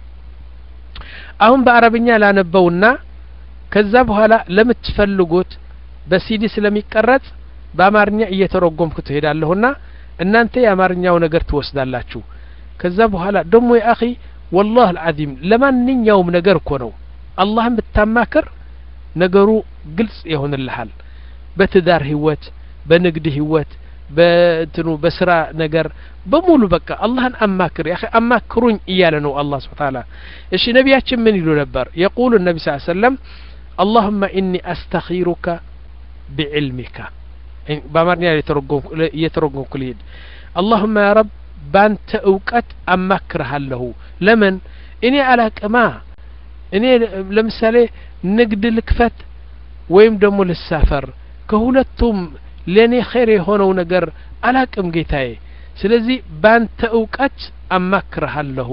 አሁን በአረብኛ ላነበውና ከዛ በኋላ ለምትፈልጉት በሲዲ ስለሚቀረጽ በአማርኛ እየተረጎምኩ ትሄዳለሁና እናንተ የአማርኛው ነገር ትወስዳላችሁ ከዛ በኋላ ደግሞ የአኺ ወላህ አልዓዚም ለማንኛውም ነገር እኮ ነው አላህን ብታማክር ነገሩ ግልጽ ይሆንልሃል በትዳር ህይወት በንግድ ህይወት በእንትኑ በስራ ነገር በሙሉ በቃ አላህን አማክር ያ አማክሩኝ እያለ ነው አላህ ስብሓ ታላ እሺ ነቢያችን ምን ይሉ ነበር የቁሉ ነቢ ስ ሰለም አላሁመ ኢኒ አስተኺሩከ ቢዕልሚካ በአማርኛ እየተረጎምኩ ልሂድ አላሁመ ያ ረብ ባንተ እውቀት አማክርሃለሁ ለምን እኔ አላቅማ እኔ ለምሳሌ ንግድ ልክፈት ወይም ደግሞ ልሳፈር ከሁለቱም ለእኔ ኸይር የሆነው ነገር አላቅም ጌታዬ ስለዚህ ባንተ እውቀት አማክርሃለሁ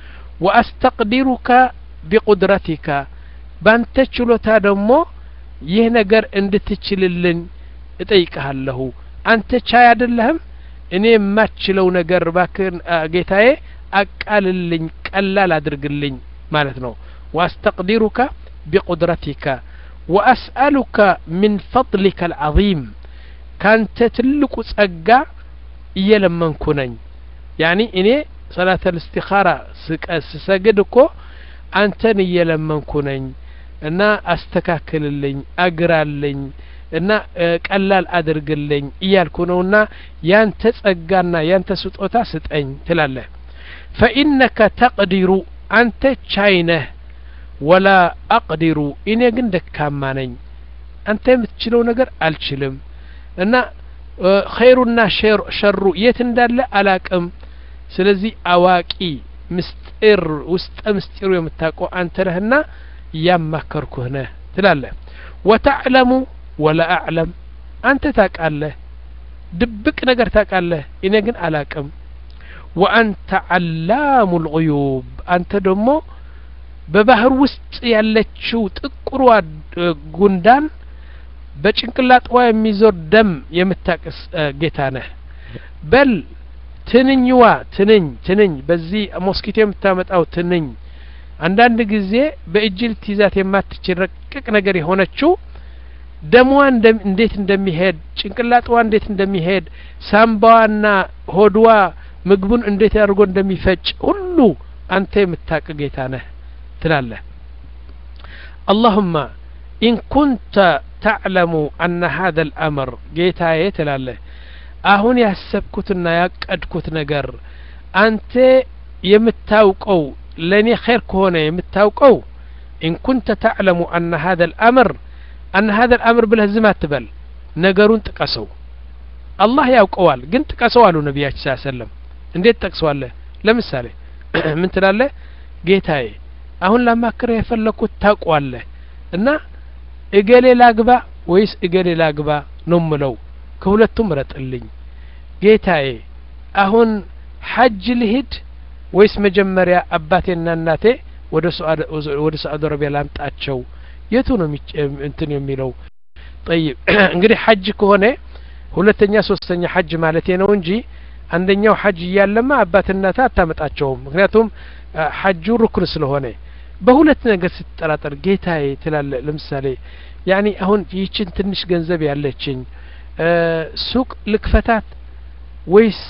ወአስተቅዲሩከ ቢቁድረቲካ ባንተ ችሎታ ደግሞ ይህ ነገር እንድትችልልኝ እጠይቅሃለሁ አንተ ቻይ አይደለህም እኔ የማችለው ነገር ባክን ጌታዬ አቃልልኝ ቀላል አድርግልኝ ማለት ነው ወአስተቅዲሩከ ቢቁድረቲካ ወአስአሉከ ምን ፈضሊከ አልዓظም ካንተ ትልቁ ጸጋ እየለመንኩ ነኝ ያኒ እኔ ሰላተ ልእስቲኻራ ስሰግድ እኮ አንተን እየለመንኩ ነኝ እና አስተካክልልኝ አግራልኝ እና ቀላል አድርግልኝ እያልኩ ነውና ያንተ ጸጋና ያንተ ስጦታ ስጠኝ ትላለህ ፈኢነከ ተቅዲሩ አንተ ቻይነህ ወላ አቅዲሩ እኔ ግን ደካማ ነኝ አንተ የምትችለው ነገር አልችልም እና ኸይሩና ሸሩ የት እንዳለ አላቅም ስለዚህ አዋቂ ምስጢር ውስጠ ምስጢሩ የምታውቀው አንተ ነህና እያማከርኩህ ነህ ትላለህ ወተዕለሙ ወላ አዕለም አንተ ታውቃለህ ድብቅ ነገር ታውቃለህ እኔ ግን አላቅም ወአንተ ዓላሙ ልዑዩብ አንተ ደግሞ በባህር ውስጥ ያለችው ጥቁሯ ጉንዳን በጭንቅላጥዋ የሚዞር ደም የምታቅስ ጌታ ነህ በል ትንኝዋ ትንኝ ትንኝ በዚህ ሞስኪቶ የምታመጣው ትንኝ አንዳንድ ጊዜ በእጅ ልትይዛት የማትችል ረቅቅ ነገር የሆነችው ደሟ እንዴት እንደሚሄድ ጭንቅላጥዋ እንዴት እንደሚሄድ ሳምባዋና ሆድዋ ምግቡን እንዴት አድርጎ እንደሚፈጭ ሁሉ አንተ የምታቅ ጌታ ነህ ትላለህ አላሁማ ኢን ኩንተ ተዕለሙ አነ ሀذا الأمر ጌታዬ ትላለህ አሁን ያሰብኩትና ያቀድኩት ነገር አንተ የምታውቀው ለእኔ ኸይር ከሆነ የምታውቀው ኢን ኩንተ ተዕለሙ አነ ሀذا الأمر አነ ሀذا الأمر ብለህ ዝም አትበል ነገሩን ጥቀሰው አላህ ያውቀዋል ግን ጥቀሰው አሉ ነቢያችን ስ ሰለም እንዴት ጠቅሰዋለህ ለምሳሌ ምን ትላለህ ጌታዬ አሁን ላማክረህ የፈለግኩት ታውቋለህ እና እገሌ ላግባ ወይስ እገሌ ላግባ ነው ምለው ከሁለቱም ረጥልኝ ጌታዬ አሁን ሐጅ ልሂድ ወይስ መጀመሪያ አባቴና እናቴ ወደ ሳዑዲ አረቢያ ላምጣቸው የቱ ነው እንትን የሚለው ጠይብ እንግዲህ ሐጅ ከሆነ ሁለተኛ ሶስተኛ ሐጅ ማለት ነው እንጂ አንደኛው ሐጅ እያለማ አባትናታ አታመጣቸውም ምክንያቱም ሐጁ ሩክን ስለሆነ በሁለት ነገር ስትጠራጠር ጌታዬ ትላለ ለምሳሌ ያኒ አሁን ይህችን ትንሽ ገንዘብ ያለችኝ ሱቅ ልክፈታት ወይስ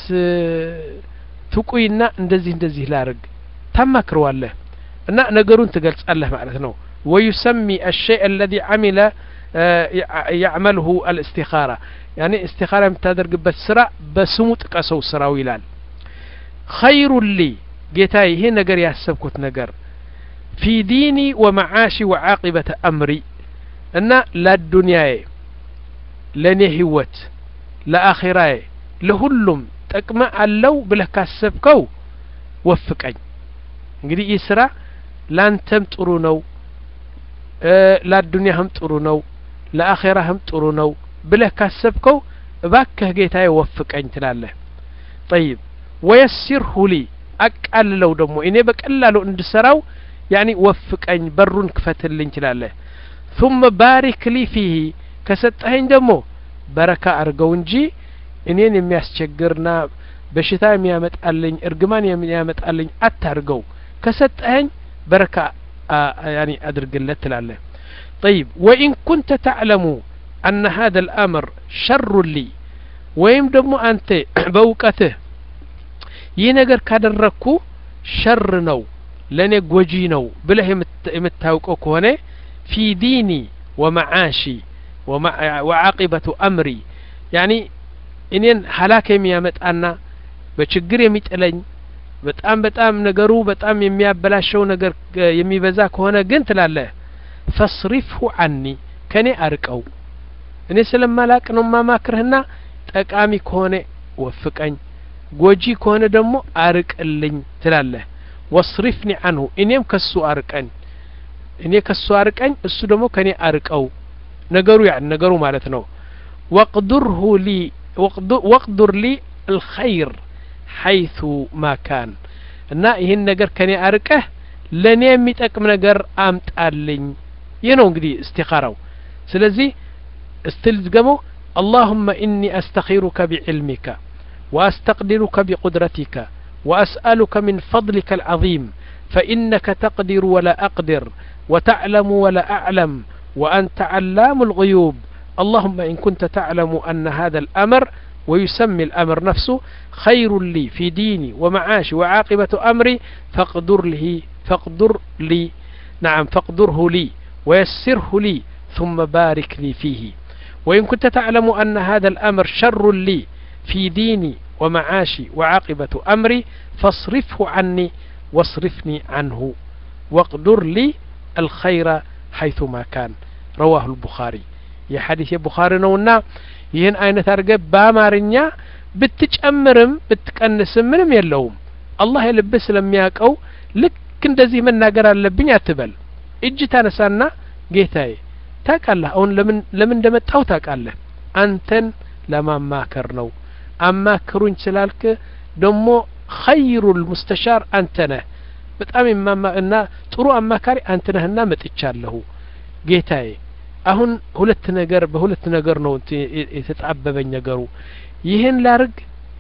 ትቁይና እንደዚህ እንደዚህ ላርግ ታማክረዋለህ እና ነገሩን ትገልጻለህ ማለት ነው ويسمي الشيء الذي عمل يعمله الاستخارة يعني استخارة የምታደርግበት ስራ በስሙ ጥቀሰው ስራው ይላል خير لي ጌታዬ ይሄ ነገር ያሰብኩት ነገር في ديني ومعاشي وعاقبة أمري እና ለዱንያዬ ለእኔ ህይወት ለአኼራዬ ለሁሉም ጠቅመ አለው ብለህ ካሰብከው ወፍቀኝ እንግዲህ ይህ ስራ ላንተም ጥሩ ነው ለአዱንያህም ጥሩ ነው ለአኼራህም ጥሩ ነው ብለህ ካሰብከው እባክህ ጌታዬ ወፍቀኝ ትላለህ ጠይብ ወየሲርሁ ሊ አቃልለው ደግሞ እኔ በቀላሉ እንድሰራው ያኒ ወፍቀኝ በሩን ክፈትልኝ ትላለህ ثم ባሪክ ሊ ፊህ ከሰጠኸኝ ደግሞ በረካ አርገው እንጂ እኔን የሚያስቸግርና በሽታ የሚያመጣልኝ እርግማን የሚያመጣልኝ አታርገው ከሰጠኸኝ በረካ ያኒ አድርግለት ትላለህ طيب وإن كنت تعلم أن هذا الأمر شر لي ወይም ደግሞ አንተ በእውቀትህ ይህ ነገር ካደረግኩ ሸር ነው ለእኔ ጎጂ ነው ብለህ የምታውቀው ከሆነ ፊ ዲኒ ወመዓሺ ወዓቂበቱ አምሪ ያኒ እኔን ሀላክ የሚያመጣና በችግር የሚጥለኝ በጣም በጣም ነገሩ በጣም የሚያበላሸው ነገር የሚበዛ ከሆነ ግን ትላለህ ፈስሪፍሁ አኒ ከእኔ አርቀው እኔ ስለማላቅ ነው ማማክርህና ጠቃሚ ከሆነ ወፍቀኝ ጎጂ ከሆነ ደግሞ አርቅልኝ ትላለህ ወስሪፍኒ አንሁ እኔም ከሱ አርቀኝ እኔ ከሱ አርቀኝ እሱ ደግሞ ከኔ አርቀው ነገሩ ያ ነገሩ ማለት ነው ወቅዱርሁ ሊ ወቅዱር ሊ አልኸይር ሐይቱ ማካን እና ይህን ነገር ከኔ አርቀህ ለእኔ የሚጠቅም ነገር አምጣልኝ ይህ ነው እንግዲህ እስቲኻራው ስለዚህ استل دقمو اللهم إني أستخيرك بعلمك وأستقدرك بقدرتك وأسألك من فضلك العظيم فإنك تقدر ولا أقدر وتعلم ولا أعلم وأنت علام الغيوب اللهم إن كنت تعلم أن هذا الأمر ويسمي الأمر نفسه خير لي في ديني ومعاشي وعاقبة أمري فاقدر لي فاقدر لي نعم فاقدره لي ويسره لي ثم بارك لي فيه وإن كنت تعلم أن هذا الأمر شر لي في ديني ومعاشي وعاقبة أمري فاصرفه عني واصرفني عنه واقدر لي الخير حيثما كان رواه البخاري የሐዲስ የቡኻሪ ነውና ይህን አይነት አድርገ በአማርኛ ብትጨምርም ብትቀንስም ምንም የለውም አላህ የልብህ ስለሚያውቀው ልክ እንደዚህ መናገር አለብኝ አትበል እጅ ታነሳና ጌታዬ ታውቃለህ አሁን ለምን ለምን እንደመጣሁ ታውቃለህ አንተን ለማማከር ነው አማክሩኝ ስላልክ ደግሞ ኸይሩል ሙስተሻር አንተ ነህ በጣም የማማ እና ጥሩ አማካሪ አንተ ነህና መጥቻለሁ ጌታዬ አሁን ሁለት ነገር በሁለት ነገር ነው የተጣበበኝ ነገሩ ይህን ላርግ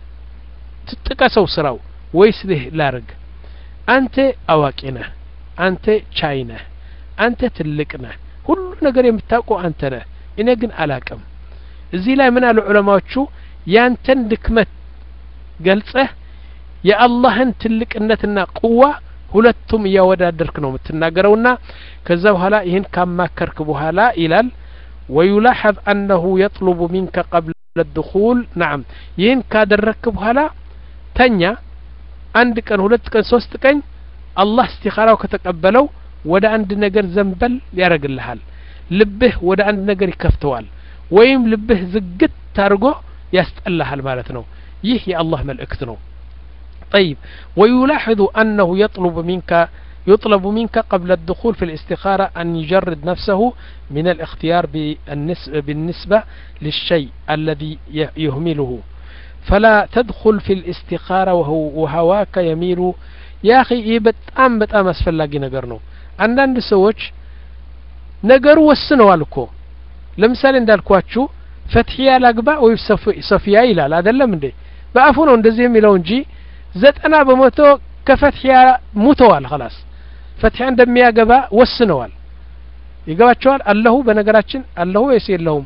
ትጥቀሰው ስራው ወይስ ይህ ላርግ አንተ አዋቂ ነህ አንተ ቻይ ነህ አንተ ትልቅ ነህ ሁሉ ነገር የምታውቀው አንተ ነህ እኔ ግን አላቅም እዚህ ላይ ምን አሉ ዑለማዎቹ ያንተን ድክመት ገልጸህ የአላህን ትልቅነትና ቁዋ ሁለቱም እያወዳደርክ ነው የምትናገረውና ከዛ በኋላ ይህን ካማከርክ በኋላ ይላል ወዩላሐዝ አነሁ የጥሉቡ ሚንከ ቀብለ ድኹል ናም ይህን ካደረግክ በኋላ ተኛ አንድ ቀን ሁለት ቀን ሶስት ቀን አላህ እስቲኻራው ከተቀበለው ወደ አንድ ነገር ዘንበል ያደርግልሃል ልብህ ወደ አንድ ነገር ይከፍተዋል ወይም ልብህ ዝግት አድርጎ ያስጠላሃል ማለት ነው ይህ የአላህ መልእክት ነው طيب ويلاحظ أنه يطلب منك يطلب منك قبل الدخول في الاستخارة أن يجرد نفسه من الاختيار بالنسبة للشيء الذي يهمله فلا تدخل في الاستخارة وهو وهواك يميل يا أخي በጣም በጣም አስፈላጊ ነገር ነው አንዳንድ ሰዎች ነገሩ ወስነዋል እኮ ለምሳሌ እንዳልኳችሁ ፈትሕያ ላግባ ወይ ሶፊያ ይላል አይደለም እንዴ በአፉ ነው እንደዚህ የሚለው እንጂ ዘጠና በመቶ ከፈትሕያ ሙተዋል ኸላስ ፈትሕያ እንደሚያገባ ወስነዋል ይገባቸዋል አለሁ በነገራችን አለሁ ወይስ የለሁም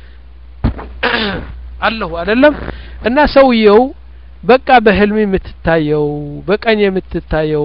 አለሁ አይደለም እና ሰውየው በቃ በህልም የምትታየው በቀኝ የምትታየው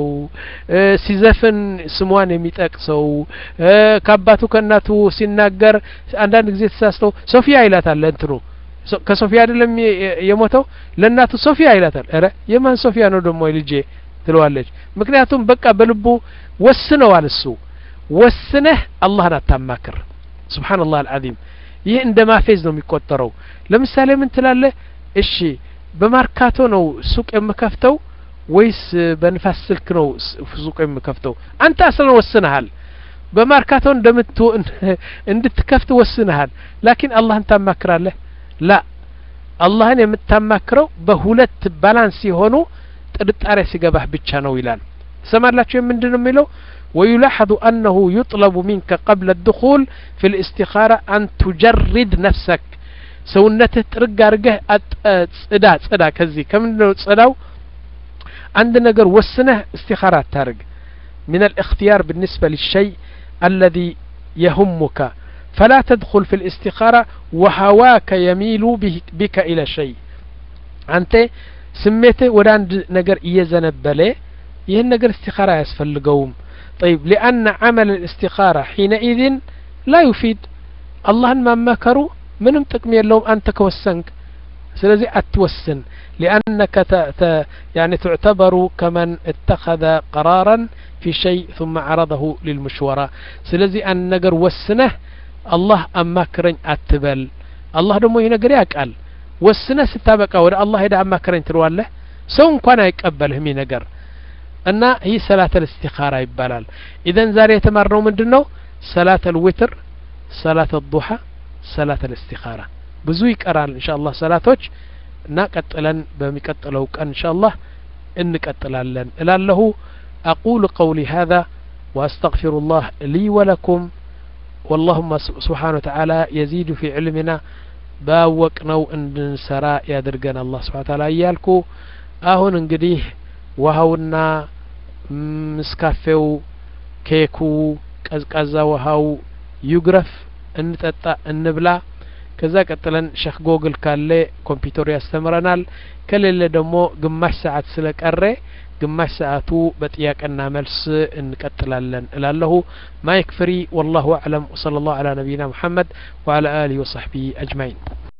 ሲዘፍን ስሟን የሚጠቅሰው ከአባቱ ከእናቱ ሲናገር አንዳንድ ጊዜ ተሳስተው ሶፊያ ይላታል እንትኑ ከሶፊያ አይደለም የሞተው ለእናቱ ሶፊያ ይላታል ረ የማን ሶፊያ ነው ደግሞ ልጄ ትለዋለች ምክንያቱም በቃ በልቡ ወስነዋል እሱ ወስነህ አላህን አታማክር ስብሓንላህ አልዓዚም ይህ እንደ ማፌዝ ነው የሚቆጠረው ለምሳሌ ምን ትላለህ እሺ በማርካቶ ነው ሱቅ የምከፍተው ወይስ በንፋስ ስልክ ነው ሱቅ የምከፍተው አንተ አስለን ወስነሃል በማርካቶ እንደምት እንድትከፍት ወስነሃል ላኪን አላህን ታማክራለህ ላ አላህን የምታማክረው በሁለት ባላንስ የሆኑ ጥርጣሬ ሲገባህ ብቻ ነው ይላል ሰማላችሁ ምንድን ነው የሚለው ويلاحظ أنه يطلب منك قبل الدخول في الاستخارة أن تجرد نفسك ሰውነትህ ጥርግ አርገህ ጽዳ ጽዳ ከዚህ ከምንድነው ጽዳው አንድ ነገር ወስነህ استخارة ታርግ من الاختيار بالنسبة للشيء الذي يهمك فلا تدخل في الاستخارة وهواك يميل بك إلى شيء أنت سميته ወደ አንድ ነገር እየዘነበለ ይህን ነገር استخارة አያስፈልገውም طيب لأن عمل الاستخارة حينئذ لا يفيد اللهن ما مكروا ምንም ጥቅም የለውም አንተ ከወሰንክ ስለዚህ አትወስን لأنك ت... ت... يعني تعتبر كمن اتخذ قرارا في شيء ثم عرضه للمشورة ስለዚህ አንድ ነገር ወስነህ አላህ አማክረኝ አትበል አላህ ደግሞ ይህ ነገር ያውቃል ወስነህ ስታበቃ ወደ አላህ ሄደ አማክረኝ ትለዋለህ ሰው እንኳን አይቀበልህም ይህ ነገር እና ይህ ሰላት ልእስቲኻራ ይባላል ኢዘን ዛሬ የተማርነው ምንድን ነው ሰላት ልውትር ሰላት ዱሓ ሰላት ልእስቲኻራ ብዙ ይቀራል እንሻ አላህ ሰላቶች እና ቀጥለን በሚቀጥለው ቀን እንሻ አላህ እንቀጥላለን እላለሁ أقول قولي هذا وأستغفر الله لي ولكم واللهم سبحانه وتعالى يزيد في علمنا ባወቅነው እንድንሰራ ያድርገን አላህ ስብሓን ታላ እያልኩ አሁን እንግዲህ ውሀውና ምስካፌው ኬኩ ቀዝቃዛ ውሀው ይጉረፍ እንጠጣ እንብላ ከዛ ቀጥለን ሸክ ጎግል ካለ ኮምፒውተሩ ያስተምረናል ከሌለ ደግሞ ግማሽ ሰዓት ስለቀረ ግማሽ ሰዓቱ በጥያቄና መልስ እንቀጥላለን እላለሁ ማይክ ፍሪ ወላሁ አዕለም ወሰለ ላሁ አላ ነቢይና ሙሐመድ ወአላ አሊህ ወሰሕቢህ አጅማዒን